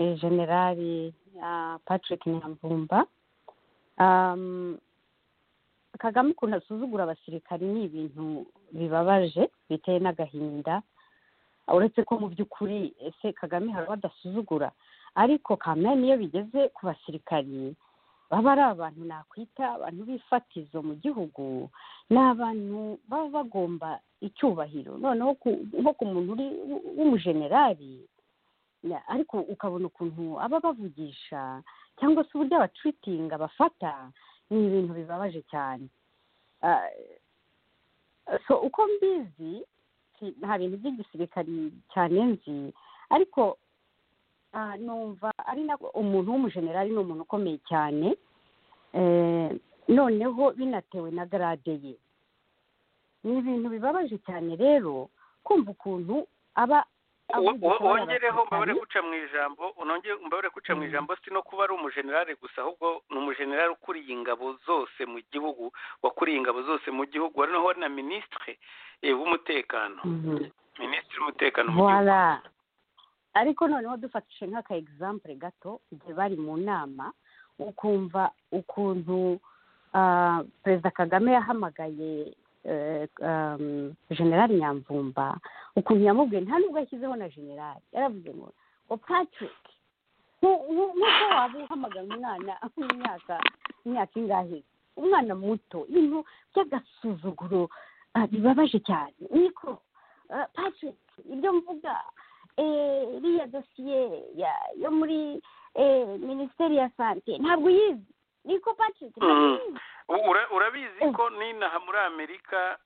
eh, generali ah, patrick nyamvumba Um, kagame ukuntu asuzugura abasirikari ni ibintu bibabaje biteye n'agahinda uretse ko mu by'ukuri ese kagame hari uwo adasuzugura ariko kame niyo bigeze ku basirikari baba ari abantu nakwita abantu b'ifatizo mu gihugu ni abantu baba bagomba icyubahiro noneho ku- nko ku muntu uri w'umujenerali na- ariko ukabona ukuntu aba abavugisha cyangwa se uburyo abatwitinga bafata ni ibintu bibabaje cyane Ah, so uko mbizi si- nta bintu by'igisirikari cyane nzi ariko ah, numva ari na umuntu w'umujenerali ni umuntu ukomeye cyane Eh, noneho binatewe na garade ye ni ibintu bibabaje cyane rero kumva ukuntu aba avugisha Wo- wo- abana wongereho mbabare basirikari. guca mu ijambo unongere mbabare guca mu Mm. ijambo si no kuba ari umujenerali gusa ahubwo ni umujenerali ukuriye ingabo zose mu gihugu wakuriye ingabo zose mu gihugu wari naho na minisitiri eh, w'umutekano Mhm. minisitiri w'umutekano mu gihugu Voila. ariko noneho dufatishije nk'aka egisampure gato igihe bari mu nama ukumva ukuntu ah, perezida kagame yahamagaye eh, um, generali nyamvumba ukuntu yamubwiye nta nubwo yashyizeho na generali yaravuze ngo ngo patrick nku- nku- nk'uko waba uhamagara umwana w'imyaka imyaka ingahe umwana muto ibintu by'agasuzuguro ah, bibabaje cyane niko ah, patrick ibyo mvuga eh, iriya dosiye ya- yo muri eh, minisiteri ya sante ntabwo uyizi niko patrick ntabwo Mm. uyizi U- ura- urabizi Mm. ko n'inaha muri amerika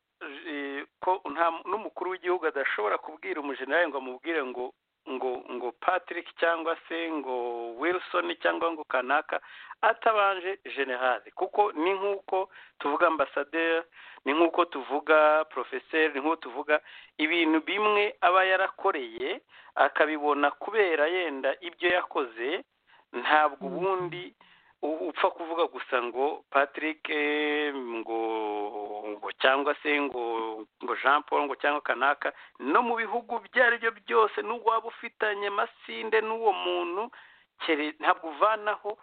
eh, ko nta- n'umukuru w'igihugu adashobora kubwira umujenerali ngo amubwire ngo ngo ngo patrick cyangwa se ngo wilson cyangwa ngo kanaka atabanje generale kuko ni nk'uko tuvuga ambasaderi ni nk'uko tuvuga porofeseri ni nk'uko tuvuga ibintu bimwe aba yarakoreye akabibona kubera yenda ibyo yakoze ntabwo Mhm. ubundi u- upfa kuvuga gusa ngo patrick eh, ngo ngo cyangwa se ngo ngo jean paul ngo cyangwa kanaka no mu bihugu ibyo ari byo byose n'ubwo waba ufitanye amasinde n'uwo muntu kere- ntabwo uvanaho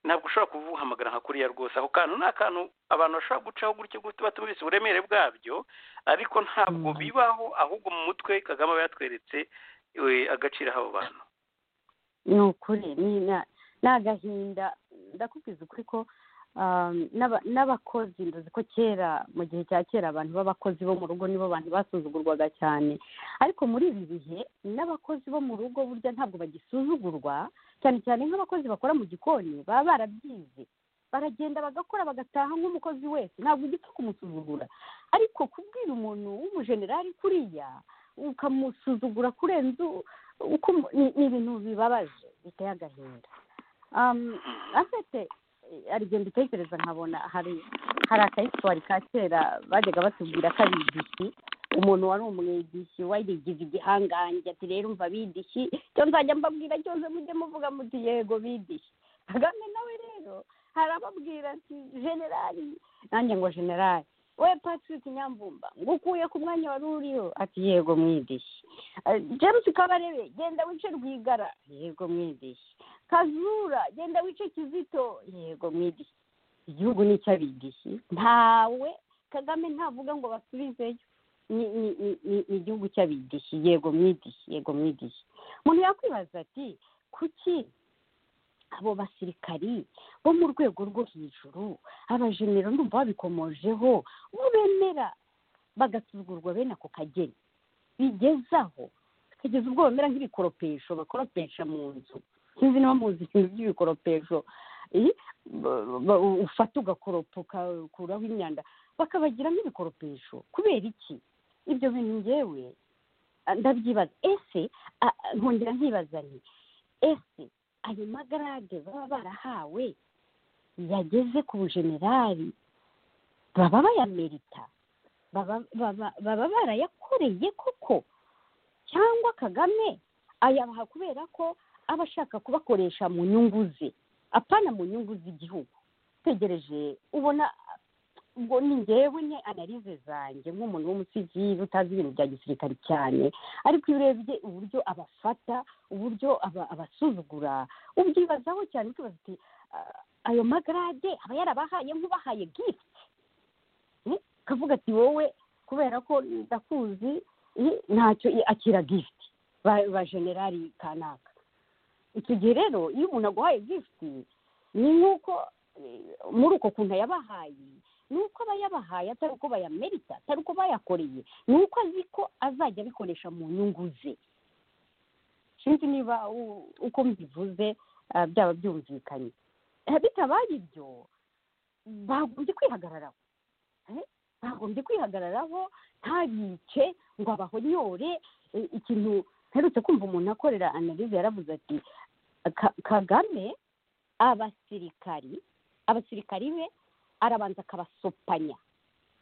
ntabwo ushobora kubuhamagara nka kuriya rwose ako kantu ni akantu abantu bashobora gucaho gutyo gutyo batumvise uburemere bwabyo ariko ntabwo Mm. bibaho ahubwo mu mutwe kagame aba yatweretse eh, agaciro abo bantu ni ukuri ni na- ni agahinda ndakubwiza ukuri ko um, n'aba- n'abakozi nduzi ko kera mu gihe cya kera abantu b'abakozi bo mu rugo nibo bantu basuzugurwaga cyane ariko muri ibi bihe n'abakozi bo mu rugo burya ntabwo bagisuzugurwa cyane cyane nk'abakozi bakora mu gikoni baba barabyize baragenda bagakora bagataha nk'umukozi wese ntabwo ugipfa kumusuzugura ariko kubwira umuntu w'umujenerali kuriya ukamusuzugura kurenza u- uko umu- ni ni ibintu bibabaje biteye agahinda Um, afite hari igihe mbitekereza nkabona hari hari akayiswari ka kera bajyaga batubwira ko ari idishyi umuntu wari umwedishi warigize igihangange ati rero umva bidishi icyo nzajya mbabwira cyose mujye muvuga muti yego bidishi kagame nawe rero harababwira ati generali nanjye ngo generali we patrick nyamvumba ngo ukuye ku mwanya wari uriho ati yego mwidishi Eh, james kabarebe genda wice rwigara yego mwidishi kazura genda wice kizito yego mwidishi igihugu ni icy'abidishi ntawe kagame ntavuga ngo basubizeyo ni ni ni- ni- ni igihugu cy'abidishi yego mwidishi yego mwidishi umuntu yakwibaza ati kuki abo basirikari bo mu rwego rwo hejuru abajenero ndumva babikomojeho bo bemera bagasuzugurwa bene ako kageni bigezaho kugeza ubwo bamera nk'ibikoropesho bakoropesha mu nzu sinzi niba muzi ibintu by'ibikoropesho Eh, ba- ba- ufata ugakoropa ukakuraho imyanda bakabagira nk'ibikoropesho kubera iki ibyo bintu ngewe ah, ndabyibaza ese ah, ah, nkongera nkibaza nti ese ayo magarade baba barahawe yageze ku bujenerali baba bayamerita baba baba- baba barayakoreye koko cyangwa kagame ayabaha kubera ko aba ashaka kubakoresha mu nyungu ze apana mu nyungu z'igihugu tegereje ubona ubwo ni ngewe ni analize zanjye nk'umuntu w'umusivili utazi ibintu bya gisirikare cyane ariko iyo urebye uburyo abafata uburyo aba- abasuzugura ubyibazaho cyane ukibaza uti "Ah, ayo magarade aba yarabahaye nk'ubahaye gift Eh, kavuga ati wowe kubera ko ndakuzi eh, ntacyo eh, akira gift ba- ba generali kanaka icyo gihe rero iyo umuntu aguhaye gift ni nk'uko muri uko kuntu yabahaye ni uko aba yabahaye atari uko bayamerika atari uko bayakoreye ni uko azi ko azajya abikoresha mu nyungu ze sinzi niba u- uko mbivuze ah, byaba byumvikanye Eh, bitabaye ibyo bagombye kwihagararaho Eh, bagombye kwihagararaho ntabice ngo abahonyore Eh, ikintu mperutse kumva umuntu akorera analize yaravuze ati "Ka- kagame abasirikari abasirikari be arabanza akabasopanya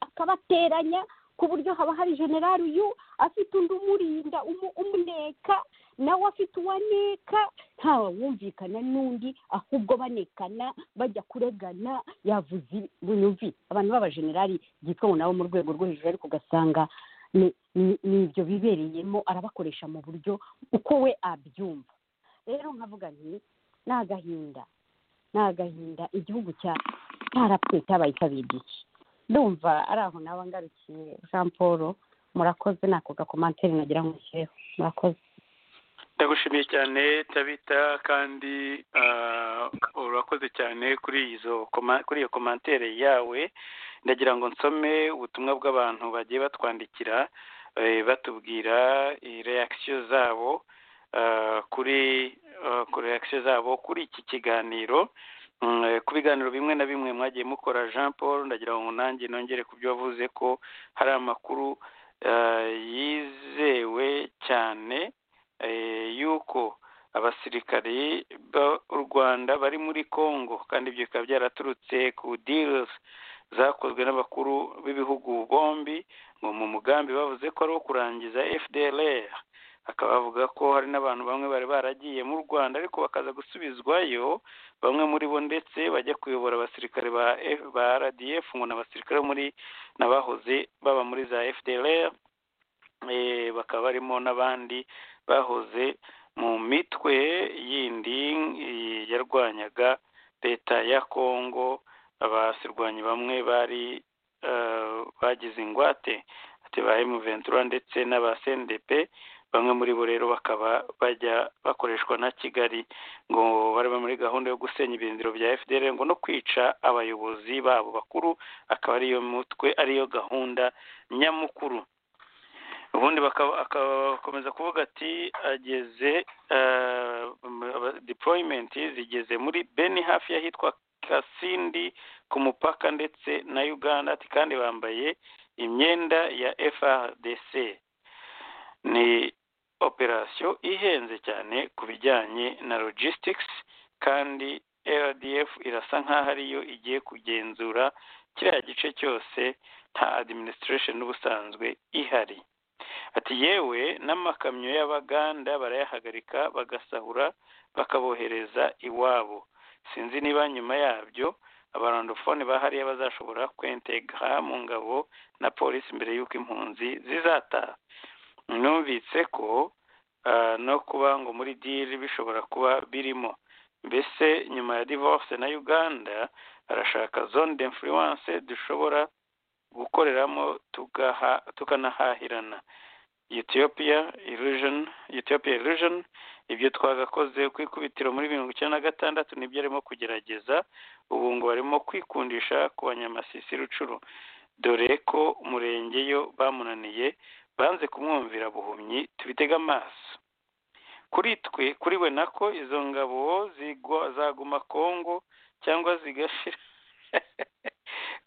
akabateranya ku buryo haba hari generari uyu afite undi umurinda umu- umuneka nawe afite uwaneka ntawe wumvikana n'undi ahubwo banekana bajya kuregana yavuze ibi- bunyumvi abantu b'abajenerali byitwa ngo nabo mu rwego rwo hejuru ariko ugasanga ni- ni ni ibyo bibereyemo arabakoresha mu buryo uko we abyumva rero nkavuga nti ni agahinda ni agahinda igihugu cya cyarapfuye cyabaye cyabiye iki ndumva ari aho nawe ngarukiye jean paul murakoze nako gakomantere nagira ngo nshyireho murakoze ndagushimiye cyane tabita kandi ah, urakoze cyane kuri izo koma- kuri iyo komantere yawe ndagira ngo nsome ubutumwa bw'abantu bagiye batwandikira eh, batubwira reakisiyo zabo ah, kuri ah, kuri reakisiyo zabo kuri iki kiganiro Mm, eh, ku biganiro bimwe na bimwe mwagiye mukora jean paul ndagira ngo nanjye nongere ku byo wavuze ko hari amakuru ah, yizewe cyane eh, yuko abasirikari b'u Rwanda bari muri Congo kandi ibyo bikaba byaraturutse ku deals zakozwe n'abakuru b'ibihugu bombi ngo mu mugambi bavuze ko ari uwo kurangiza FDLR akaba avuga ko hari n'abantu bamwe bari baragiye mu Rwanda ariko bakaza gusubizwayo bamwe muri bo ndetse bajya kuyobora abasirikare ba F- ba RDF ngo ni abasirikare bo muri n'abahoze baba muri za FDLR eh, bakaba barimo n'abandi bahoze mu mitwe yindi eh, yarwanyaga leta ya kongo abasirwanyi bamwe bari eh, bagize ingwate ati ba emu ventura ndetse n'aba cndp bamwe muri bo rero bakaba bajya bakoreshwa na kigali ngo baraba muri gahunda yo gusenya ibirindiro bya fdr ngo no kwica abayobozi babo bakuru akaba ariyo mutwe ariyo gahunda nyamukuru ubundi bakaba- akakomeza kuvuga ati ageze eh, aba- deployment zigeze muri beni hafi y'ahitwa kasindi ku mupaka ndetse na uganda ati kandi bambaye imyenda ya frdc ni operasiyo ihenze cyane ku bijyanye na logistics kandi rdf irasa nk'aho ariyo igiye kugenzura kiriya gice cyose nta administration n'ubusanzwe ihari ati yewe n'amakamyo y'abaganda barayahagarika bagasahura bakabohereza iwabo sinzi niba nyuma yabyo abarandofone bahariya bazashobora kwentegara mu ngabo na polisi mbere y'uko impunzi zizataha numvitse ko ah, no kuba ngo muri diri bishobora kuba birimo mbese nyuma ya divorce na uganda barashaka zone d'influence dushobora gukoreramo tugaha tukanahahirana Ethiopia illusion Ethiopia illusion ibyo twagakoze ku ikubitiro muri mirongo icyenda na gatandatu nibyo arimo kugerageza ubu ngo barimo kwikundisha ku banyamasisi rucuru dore ko umurenge yo bamunaniye banze kumwumvira buhumyi tubitega amaso kuri twe kuri we nako izo ngabo zigwa- zaguma kongo cyangwa zigashira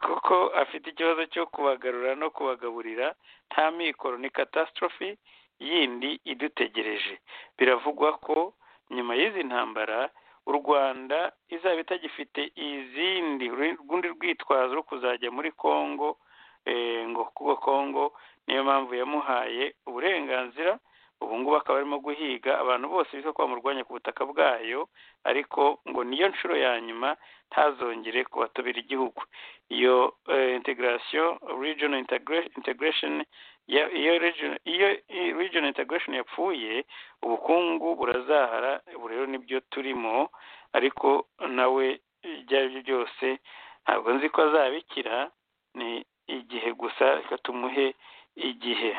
kuko afite ikibazo cyo kubagarura no kubagaburira nta mikoro ni catastrophe yindi idutegereje biravugwa ko nyuma y'izi ntambara u rwanda izaba itagifite izindi rundi rwitwazo rwo kuzajya muri congo eh, ngo kuko congo niyo mpamvu yamuhaye uburenganzira ubu ngubu akaba arimo guhiga abantu bose biza ko bamurwanya ku butaka bwayo ariko ngo niyo nshuro ya nyuma ntazongere kubatobera igihugu iyo eh, integration regional integra- integration ya- iyo region- iyo i- regional integration yapfuye ubukungu burazahara ubu rero nibyo turimo ariko nawe ibyo ari byo byose ntabwo nzi ko azabikira ni igihe gusa reka tumuhe igihe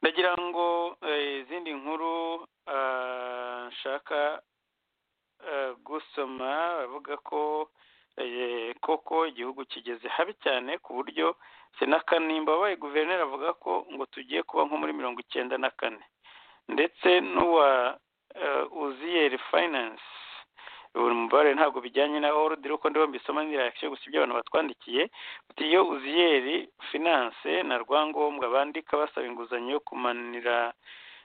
ndagira ngo eh, izindi nkuru ah, nshaka eh, gusa gusoma bavuga ko eh, koko igihugu kigeze habi cyane ku buryo senaka nimba wabaye guverineri avuga ko ngo tugiye kuba nko muri mirongo icyenda na kane ndetse n'uwa uziyeri fayinanse buri mubare ntabwo bijyanye na orudi uko ndiho mbisoma ntirashye gusa ibyo abantu batwandikiye uti iyo uziyeri finance na rwangombwa bandika basaba inguzanyo yo kumanira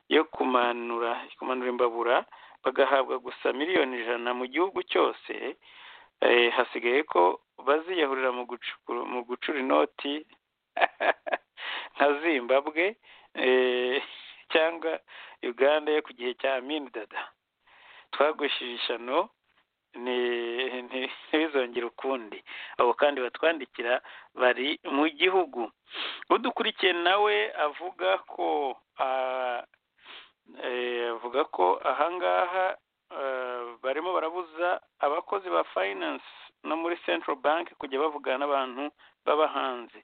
yo kumanura kumanura imbabura bagahabwa gusa miliyoni ijana mu gihugu cyose hasigaye ko baziyahurira mu gucura inoti nka zimbabwe cyangwa uganda yo ku gihe cya amini dada twagushyira ishano ntibizongere ukundi abo kandi batwandikira bari mu gihugu udukurikiye nawe avuga ko avuga ko ahangaha barimo barabuza abakozi ba finance no muri central bank kujya bavugana n'abantu b'abahanzi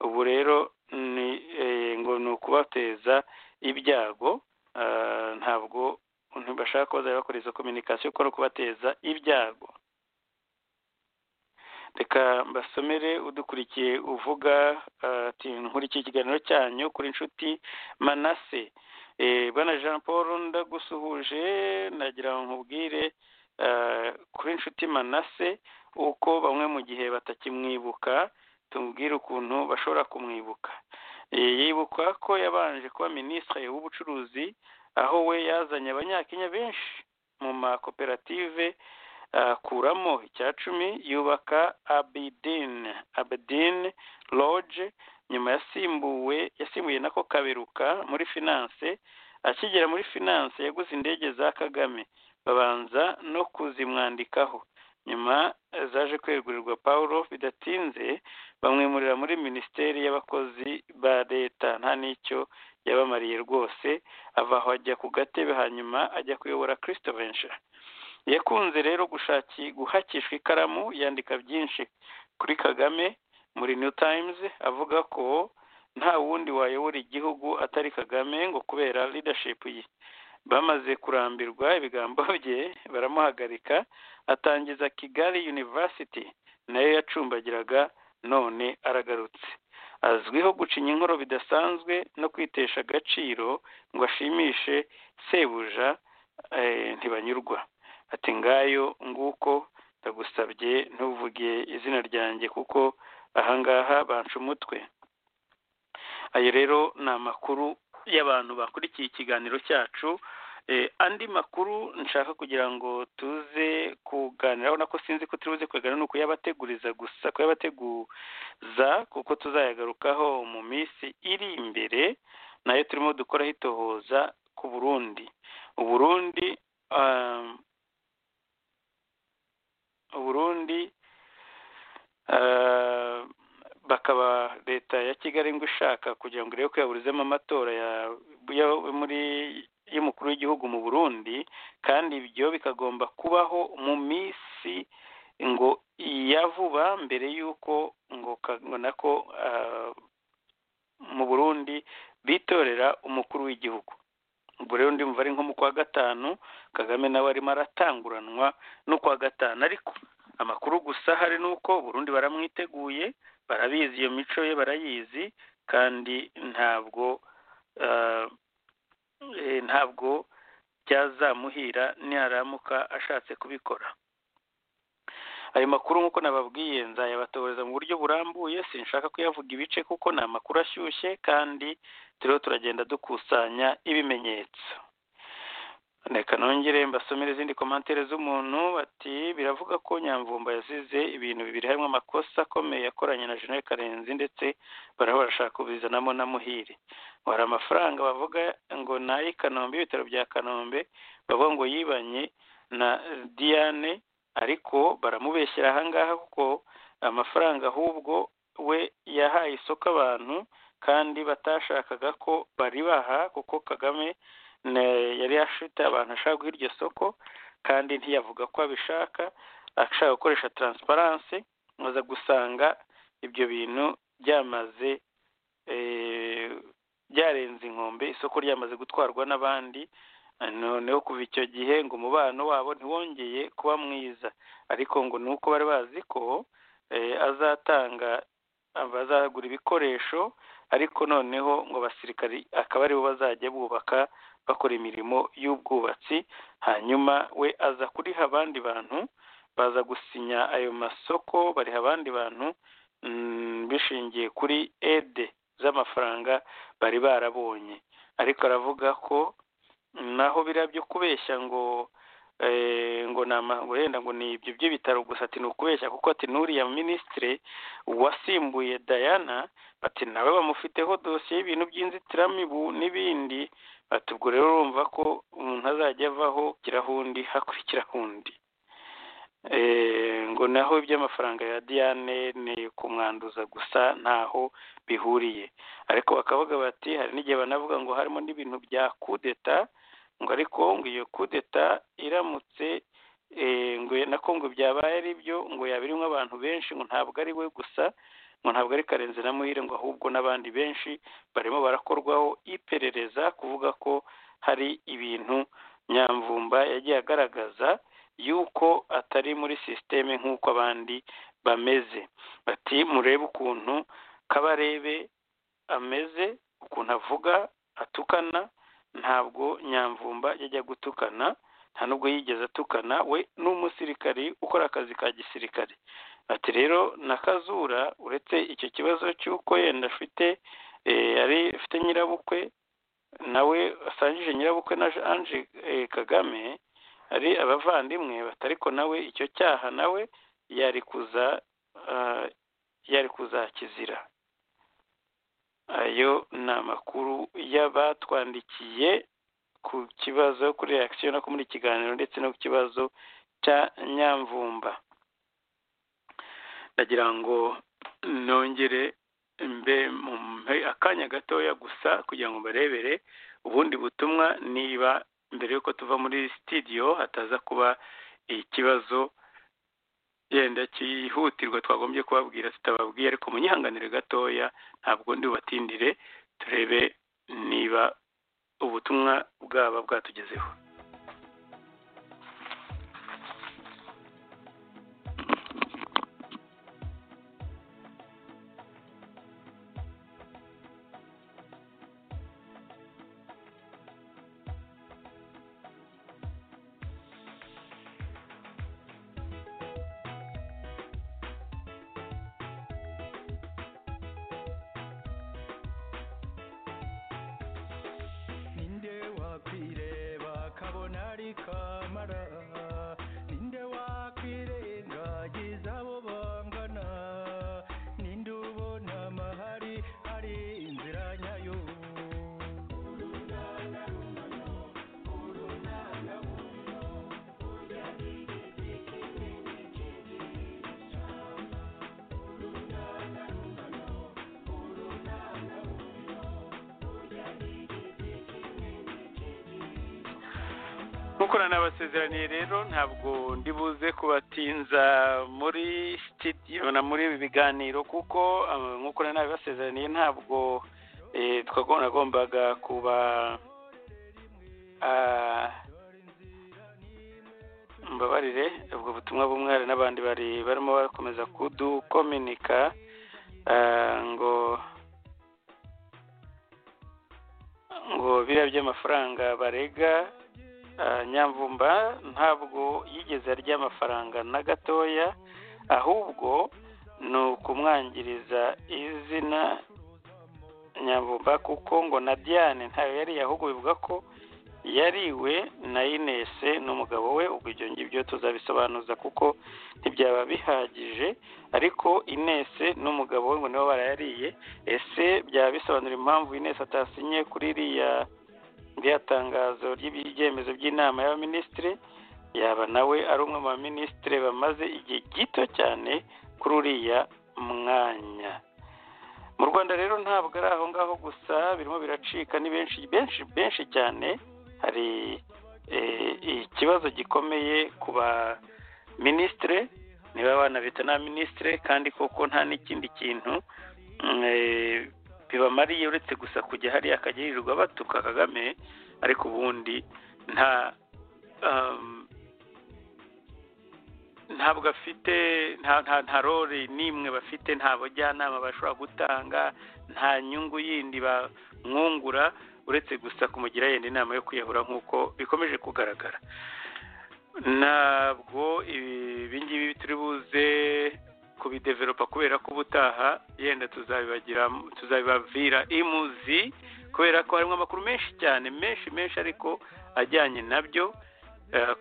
ubu rero ngo ni ukubateza ibyago ntabwo ntibashaka ko bazajya bakora izo kominikasiyo kuko ari ukubateza ibyago reka mbasomere udukurikiye uvuga ati nkurikije ikiganiro cyanyu kuri inshuti manase bwana jean paul ndagusuhuje nagira ngo nkubwire kuri inshuti manase uko bamwe mu gihe batakimwibuka tubwire ukuntu bashobora kumwibuka yibuka ko yabanje kuba minisitiri w'ubucuruzi aho we yazanye abanyakenya benshi mu makoperative akuramo icyacumi yubaka abidini abidini loge nyuma yasimbuwe yasimbuye nako kaberuka muri finance akigera muri finance yaguze indege za kagame babanza no kuzimwandikaho nyuma zaje kwegurirwa paul bidatinze bamwimurira muri minisiteri y'abakozi ba leta nta n'icyo yabamariye rwose ava aho ajya ku gatebe hanyuma ajya kuyobora christopher yakunze rero gushaki guhakishwa ikaramu yandika byinshi kuri kagame muri new times avuga ko nta wundi wayobora igihugu atari kagame ngo kubera leadership ye bamaze kurambirwa ibigambo bye baramuhagarika atangiza kigali university nayo yacumbagiraga none aragarutse azwiho gucinya inkoro bidasanzwe no kwitesha agaciro ngo ashimishe sebuja ntibanyurwa ati ngayo nguko ndagusabye ntuvuge izina ryanjye kuko ahangaha banca umutwe ayo rero ni amakuru y'abantu bakurikiye ikiganiro cyacu andi makuru nshaka kugira ngo tuze kuganiraho nako sinzi ko turibuze kuganira ni ukuyabateguriza gusa kuyabateguza kuko tuzayagarukaho mu minsi iri imbere nayo turimo dukora hitohoza ku burundi uburundi uburundi bakaba leta ya kigali ngo ishaka kugira ngo irebe ko yaburizemo amatora muri y'umukuru w'igihugu mu burundi kandi ibyo bikagomba kubaho mu minsi ngo iya vuba mbere y'uko ngo nako mu burundi bitorera umukuru w'igihugu ubwo rero ndumva ari nko mu kwa gatanu kagame nawe arimo aratanguranwa n'ukwa gatanu ariko amakuru gusa hari n'uko burundi baramwiteguye barabizi iyo mico ye barayizi kandi ntabwo ntabwo byazamuhira ntiyaramuka ashatse kubikora ayo makuru nk'uko nababwiye nzayabatoreza mu buryo burambuye sinshaka kuyavuga ibice kuko ni amakuru ashyushye kandi turiho turagenda dukusanya ibimenyetso reka nongere mbasomere izindi komantere z'umuntu bati biravuga ko nyamvumba yazize ibintu bibiri harimo amakosa akomeye yakoranye na jenere karenzi ndetse barahora barashaka kubizanamo na muhire hari amafaranga bavuga ngo ni ay'ikanombe ibitaro bya kanombe bavuga ngo yibanye na diane ariko baramubeshyera ahangaha kuko amafaranga ahubwo we yahaye isoko abantu kandi batashakaga ko baribaha kuko kagame yari afite abantu ashaka guha iryo soko kandi ntiyavuga ko abishaka ashaka gukoresha taransiparanse maze gusanga ibyo bintu byamaze byarenze inkombe isoko ryamaze gutwarwa n'abandi noneho kuva icyo gihe ngo umubano wabo ntiwongeye kuba mwiza ariko ngo ni uko bari bazi ko azatanga bazagura ibikoresho ariko noneho ngo abasirikari akaba aribo bazajya bubaka bakora imirimo y'ubwubatsi hanyuma we aza kuriha abandi bantu baza gusinya ayo masoko bariha abandi bantu bishingiye kuri ede z'amafaranga bari barabonye ariko aravuga ko naho biriya byo kubeshya ngo ngo ngo yenda ngo ni ibyo by'ibitaro gusa ati ni ukubeshya kuko ati n'uriya minisitiri wasimbuye dayana ati nawe bamufiteho dosiye y'ibintu by'inzitiramibu n'ibindi ati ubwo rero urumva ko umuntu azajya avaho kirahundi hakurikiraho undi ngo naho iby'amafaranga ya diane ni kumwanduza gusa ntaho bihuriye ariko bakavuga bati hari n'igihe banavuga ngo harimo n'ibintu bya kudeta ngo ariko ngo iyo kudeta iramutse ngo na ngo byabaye ari byo ngo yaba irimo abantu benshi ngo ntabwo ari we gusa ngo ntabwo ari karenze na muhire ngo ahubwo n'abandi benshi barimo barakorwaho iperereza kuvuga ko hari ibintu nyamvumba yagiye agaragaza yuko atari muri sisiteme nk'uko abandi bameze bati murebe ukuntu kabarebe ameze ukuntu avuga atukana ntabwo nyamvumba yajya gutukana nta nubwo yigeze atukana we n'umusirikari ukora akazi ka gisirikare ati rero na kazura uretse icyo kibazo cy'uko yenda afite yari afite nyirabukwe nawe asangije nyirabukwe na anje kagame hari abavandimwe batariko nawe icyo cyaha nawe yari kuza yari kuzakizira ayo ni amakuru y'abatwandikiye ku kibazo kuri reakisiyo no muri kiganiro ndetse no ku kibazo cya nyamvumba ndagira ngo nongere mbe akanya gatoya gusa kugira ngo barebere ubundi butumwa niba mbere y'uko tuva muri sitidiyo hataza kuba ikibazo yenda cyihutirwa twagombye kubabwira tutababwiye ariko munyihanganire gatoya ntabwo ndi bubatindire turebe niba ubutumwa bwaba bwatugezeho nabasezeraniye rero ntabwo ndibuze kubatinza muri sitidiyo na muri ibi biganiro kuko nk'uko nari nabibasezeraniye ntabwo twagombaga kuba mbabarire ubwo butumwa bw'umwari n'abandi bari barimo bakomeza kudukominika ngo ngo biriya by'amafaranga barega nyamvumba ntabwo yigeze arya amafaranga na gatoya ahubwo ni ukumwangiriza izina nyamvumba kuko ngo na diane ntayo yari ahubwo bivuga ko yariwe na inese n'umugabo we ubwo ibyo ngibyo tuzabisobanuza kuko ntibyaba bihagije ariko inese n'umugabo we ngo nibo barayariye ese byaba bisobanura impamvu inese atasinye kuri iriya iriya tangazo ry'ibyemezo by'inama y'abaminisitiri yaba nawe ari umwe mu baminisitiri bamaze igihe gito cyane kuri uriya mwanya mu rwanda rero ntabwo ari aho ngaho gusa birimo biracika ni benshi benshi benshi cyane hari ikibazo gikomeye ku baminisitiri niba bana bita n'abaminisitiri kandi koko nta n'ikindi kintu bibamariye uretse gusa kujya hariya akajya yirirwa batuka kagame ariko ubundi nta ntabwo afite nta role n'imwe bafite nta bajyanama bashobora gutanga nta nyungu yindi bamwungura uretse gusa kumugira yenda inama yo kwiyahura nk'uko bikomeje kugaragara ntabwo ibi ngibi turi buze kubideveropa kubera ko ubutaha yenda tuzabibavira imuzi kubera ko harimo amakuru menshi cyane menshi menshi ariko ajyanye nabyo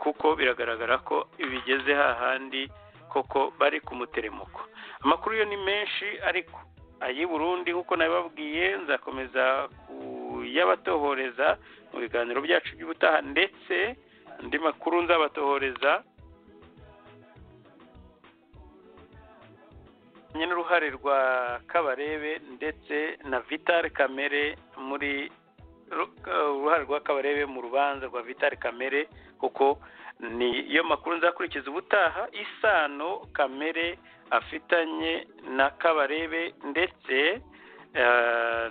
kuko biragaragara ko bigeze hahandi koko bari ku muteremuko amakuru yo ni menshi ariko ay'i Burundi nk'uko nabibabwiye nzakomeza kuyabatohoreza mu biganiro byacu by'ubutaha ndetse andi makuru nzabatohoreza n'uruhare rwa kabarebe ndetse na vitale kamere muri uruhare rwa kabarebe mu rubanza rwa vitale kamere kuko niyo makuru nzakurikiza ubutaha isano kamere afitanye na kabarebe ndetse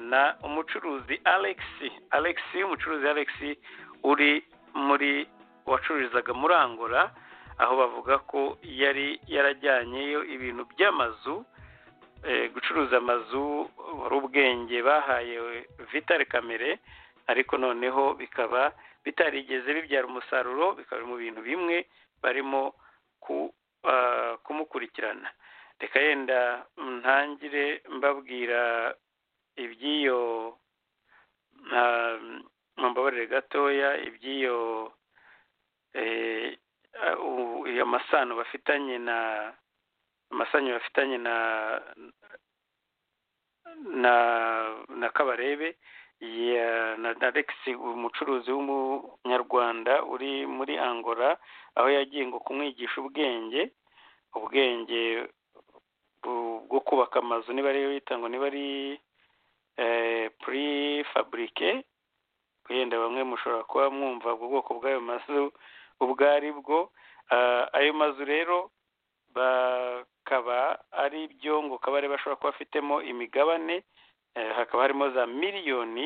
na umucuruzi alex alex umucuruzi alex uri muri wacururizaga muri angola aho bavuga ko yari yarajyanyeyo ibintu by'amazu gucuruza amazu wari ubwenge bahaye vitale kamere ariko noneho bikaba bitarigeze bibyara umusaruro bikaba mu bintu bimwe barimo kumukurikirana reka yenda ntangire mbabwira iby'iyo mbabarire gatoya iby'iyo amasano bafitanye na amasanyo bafitanye na na na kabarebe na alexi umucuruzi w'umunyarwanda uri muri angola aho yagiye ngo kumwigisha ubwenge ubwenge bwo kubaka amazu niba ariyo yita ngo niba ari puri faburike wenda bamwe mushobora kuba mwumva ubwo bwoko bw'ayo mazu ubwo ari bwo ayo mazu rero bakaba ari byo ngo kabare bashobora kuba bafitemo imigabane hakaba harimo za miliyoni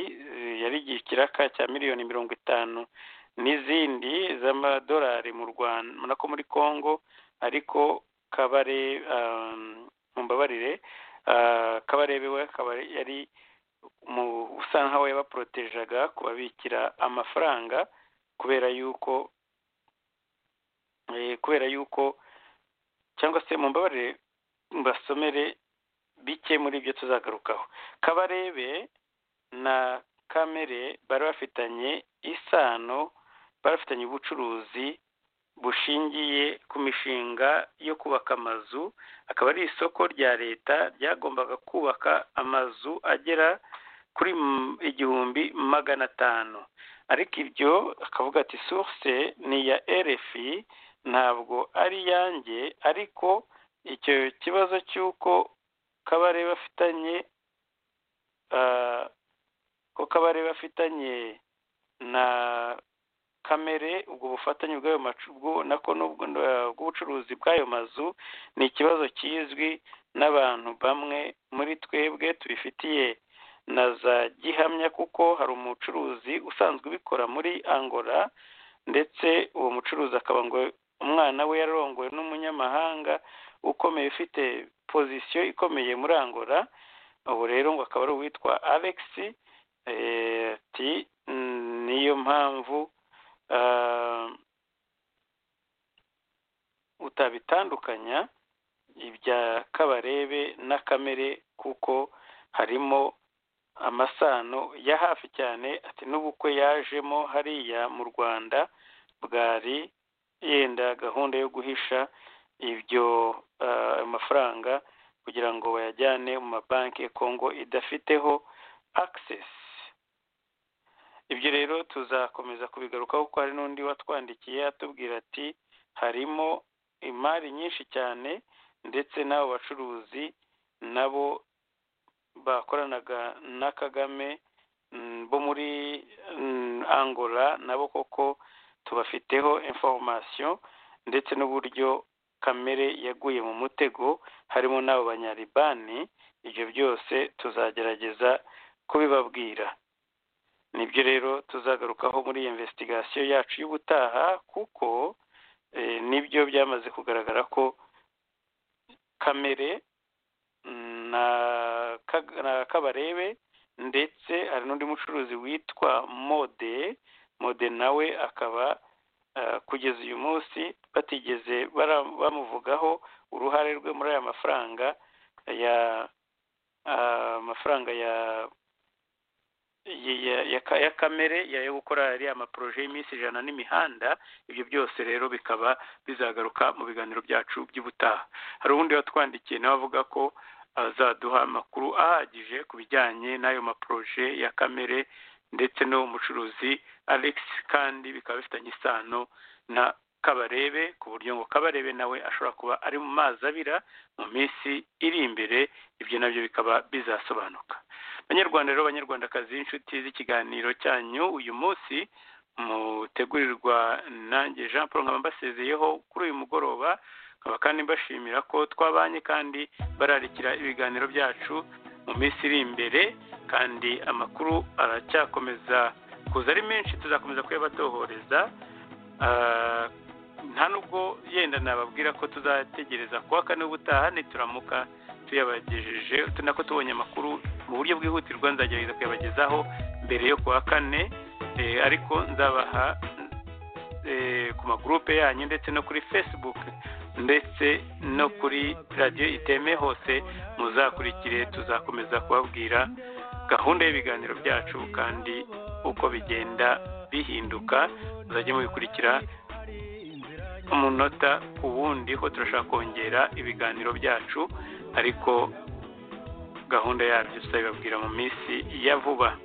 yari igihe ikiraka cya miliyoni mirongo itanu n'izindi z'amadolari mu rwanda ubona ko muri congo ariko kabare mumbabarire kabarebe we kabare yari usa nkaho yabaporotejaga kubabikira amafaranga kubera yuko kubera yuko cyangwa se mu mbabare mbasomere bike muri ibyo tuzagarukaho kabarebe na kamere bari bafitanye isano bari bafitanye ubucuruzi bushingiye ku mishinga yo kubaka amazu akaba ari isoko rya leta ryagombaga kubaka amazu agera kuri igihumbi magana atanu ariko ibyo akavuga ati source ni iya RFI ntabwo ari iyanjye ariko icyo kibazo cy'uko kabare bafitanye ko kabare bafitanye na kamere ubwo bufatanye bw'ayo macugu nako n'ubwo bw'ubucuruzi bw'ayo mazu ni ikibazo kizwi n'abantu bamwe muri twebwe tubifitiye na za gihamya kuko hari umucuruzi usanzwe ubikora muri angola ndetse uwo mucuruzi akaba ngo umwana we yarongowe n'umunyamahanga ukomeye ufite pozisiyo ikomeye muri angola ubu rero ngo akaba ari uwitwa alex ati niyo mpamvu utabitandukanya ibya kabarebe na kamere kuko harimo amasano ya hafi cyane ati n'ubukwe yajemo hariya mu rwanda bwari yenda gahunda yo guhisha ibyo mafaranga kugira ngo bayajyane mu mabanki kongo idafiteho akisesi ibyo rero tuzakomeza kubigarukaho kuko hari n'undi watwandikiye atubwira ati harimo imari nyinshi cyane ndetse n'abo bacuruzi nabo bakoranaga na kagame bo muri angola nabo koko tubafiteho inforomasiyo ndetse n'uburyo kamere yaguye mu mutego harimo n'abo banyaribani ibyo byose tuzagerageza kubibabwira nibyo rero tuzagarukaho muri iyo investigasiyo yacu y'ubutaha kuko nibyo byamaze kugaragara ko kamere na kabarebe ndetse hari n'undi mucuruzi witwa mode mode nawe akaba kugeza uyu munsi batigeze bamuvugaho uruhare rwe muri aya mafaranga ya amafaranga ya ya kamere yo gukora ariya maporoje y'iminsi ijana n'imihanda ibyo byose rero bikaba bizagaruka mu biganiro byacu by'ubutaha hari ubundi watwandikiye nawe avuga ko azaduha amakuru ahagije ku bijyanye n'ayo maporoje ya kamere ndetse n'umucuruzi alex kandi bikaba bifitanye isano na kabarebe ku buryo ngo kabarebe nawe ashobora kuba ari mu mazi abira mu minsi iri imbere ibyo nabyo bikaba bizasobanuka abanyarwanda rero abanyarwandakazi b'inshuti z'ikiganiro cyanyu uyu munsi mutegurirwa nanjye jean paul nkaba mbasezeyeho kuri uyu mugoroba nkaba kandi mbashimira ko twabanye kandi bararikira ibiganiro byacu mu minsi iri imbere kandi amakuru aracyakomeza kuza ari menshi tuzakomeza kuyabatohoreza nta nubwo yenda nababwira ko tuzategereza kuwa kane ubutaha nituramuka tuyabagejeje tunako tubonye amakuru mu buryo bwihutirwa nzagerageza kuyabagezaho mbere yo kuwa kane ariko nzabaha ku magurupe yanyu ndetse no kuri facebook ndetse no kuri radiyo iteme hose muzakurikire tuzakomeza kubabwira gahunda y'ibiganiro byacu kandi uko bigenda bihinduka muzajye mubikurikira umunota ku wundi ko turashaka kongera ibiganiro byacu ariko gahunda yabyo tuzabibabwira mu minsi ya vuba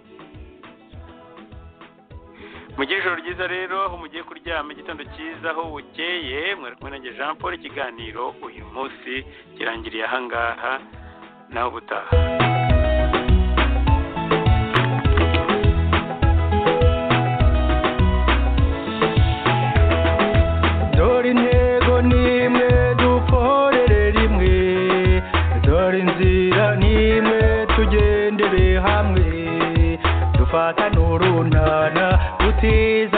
mugire ijoro ryiza rero aho mugiye kuryama igitondo cyiza aho bukeye mwari kumwe nanjye jean paul ikiganiro uyu munsi kirangiriye ahangaha nawe ubutaha dore intego ni imwe dukorere rimwe dore inzira ni imwe tugendere hamwe dufatane urunana dutiza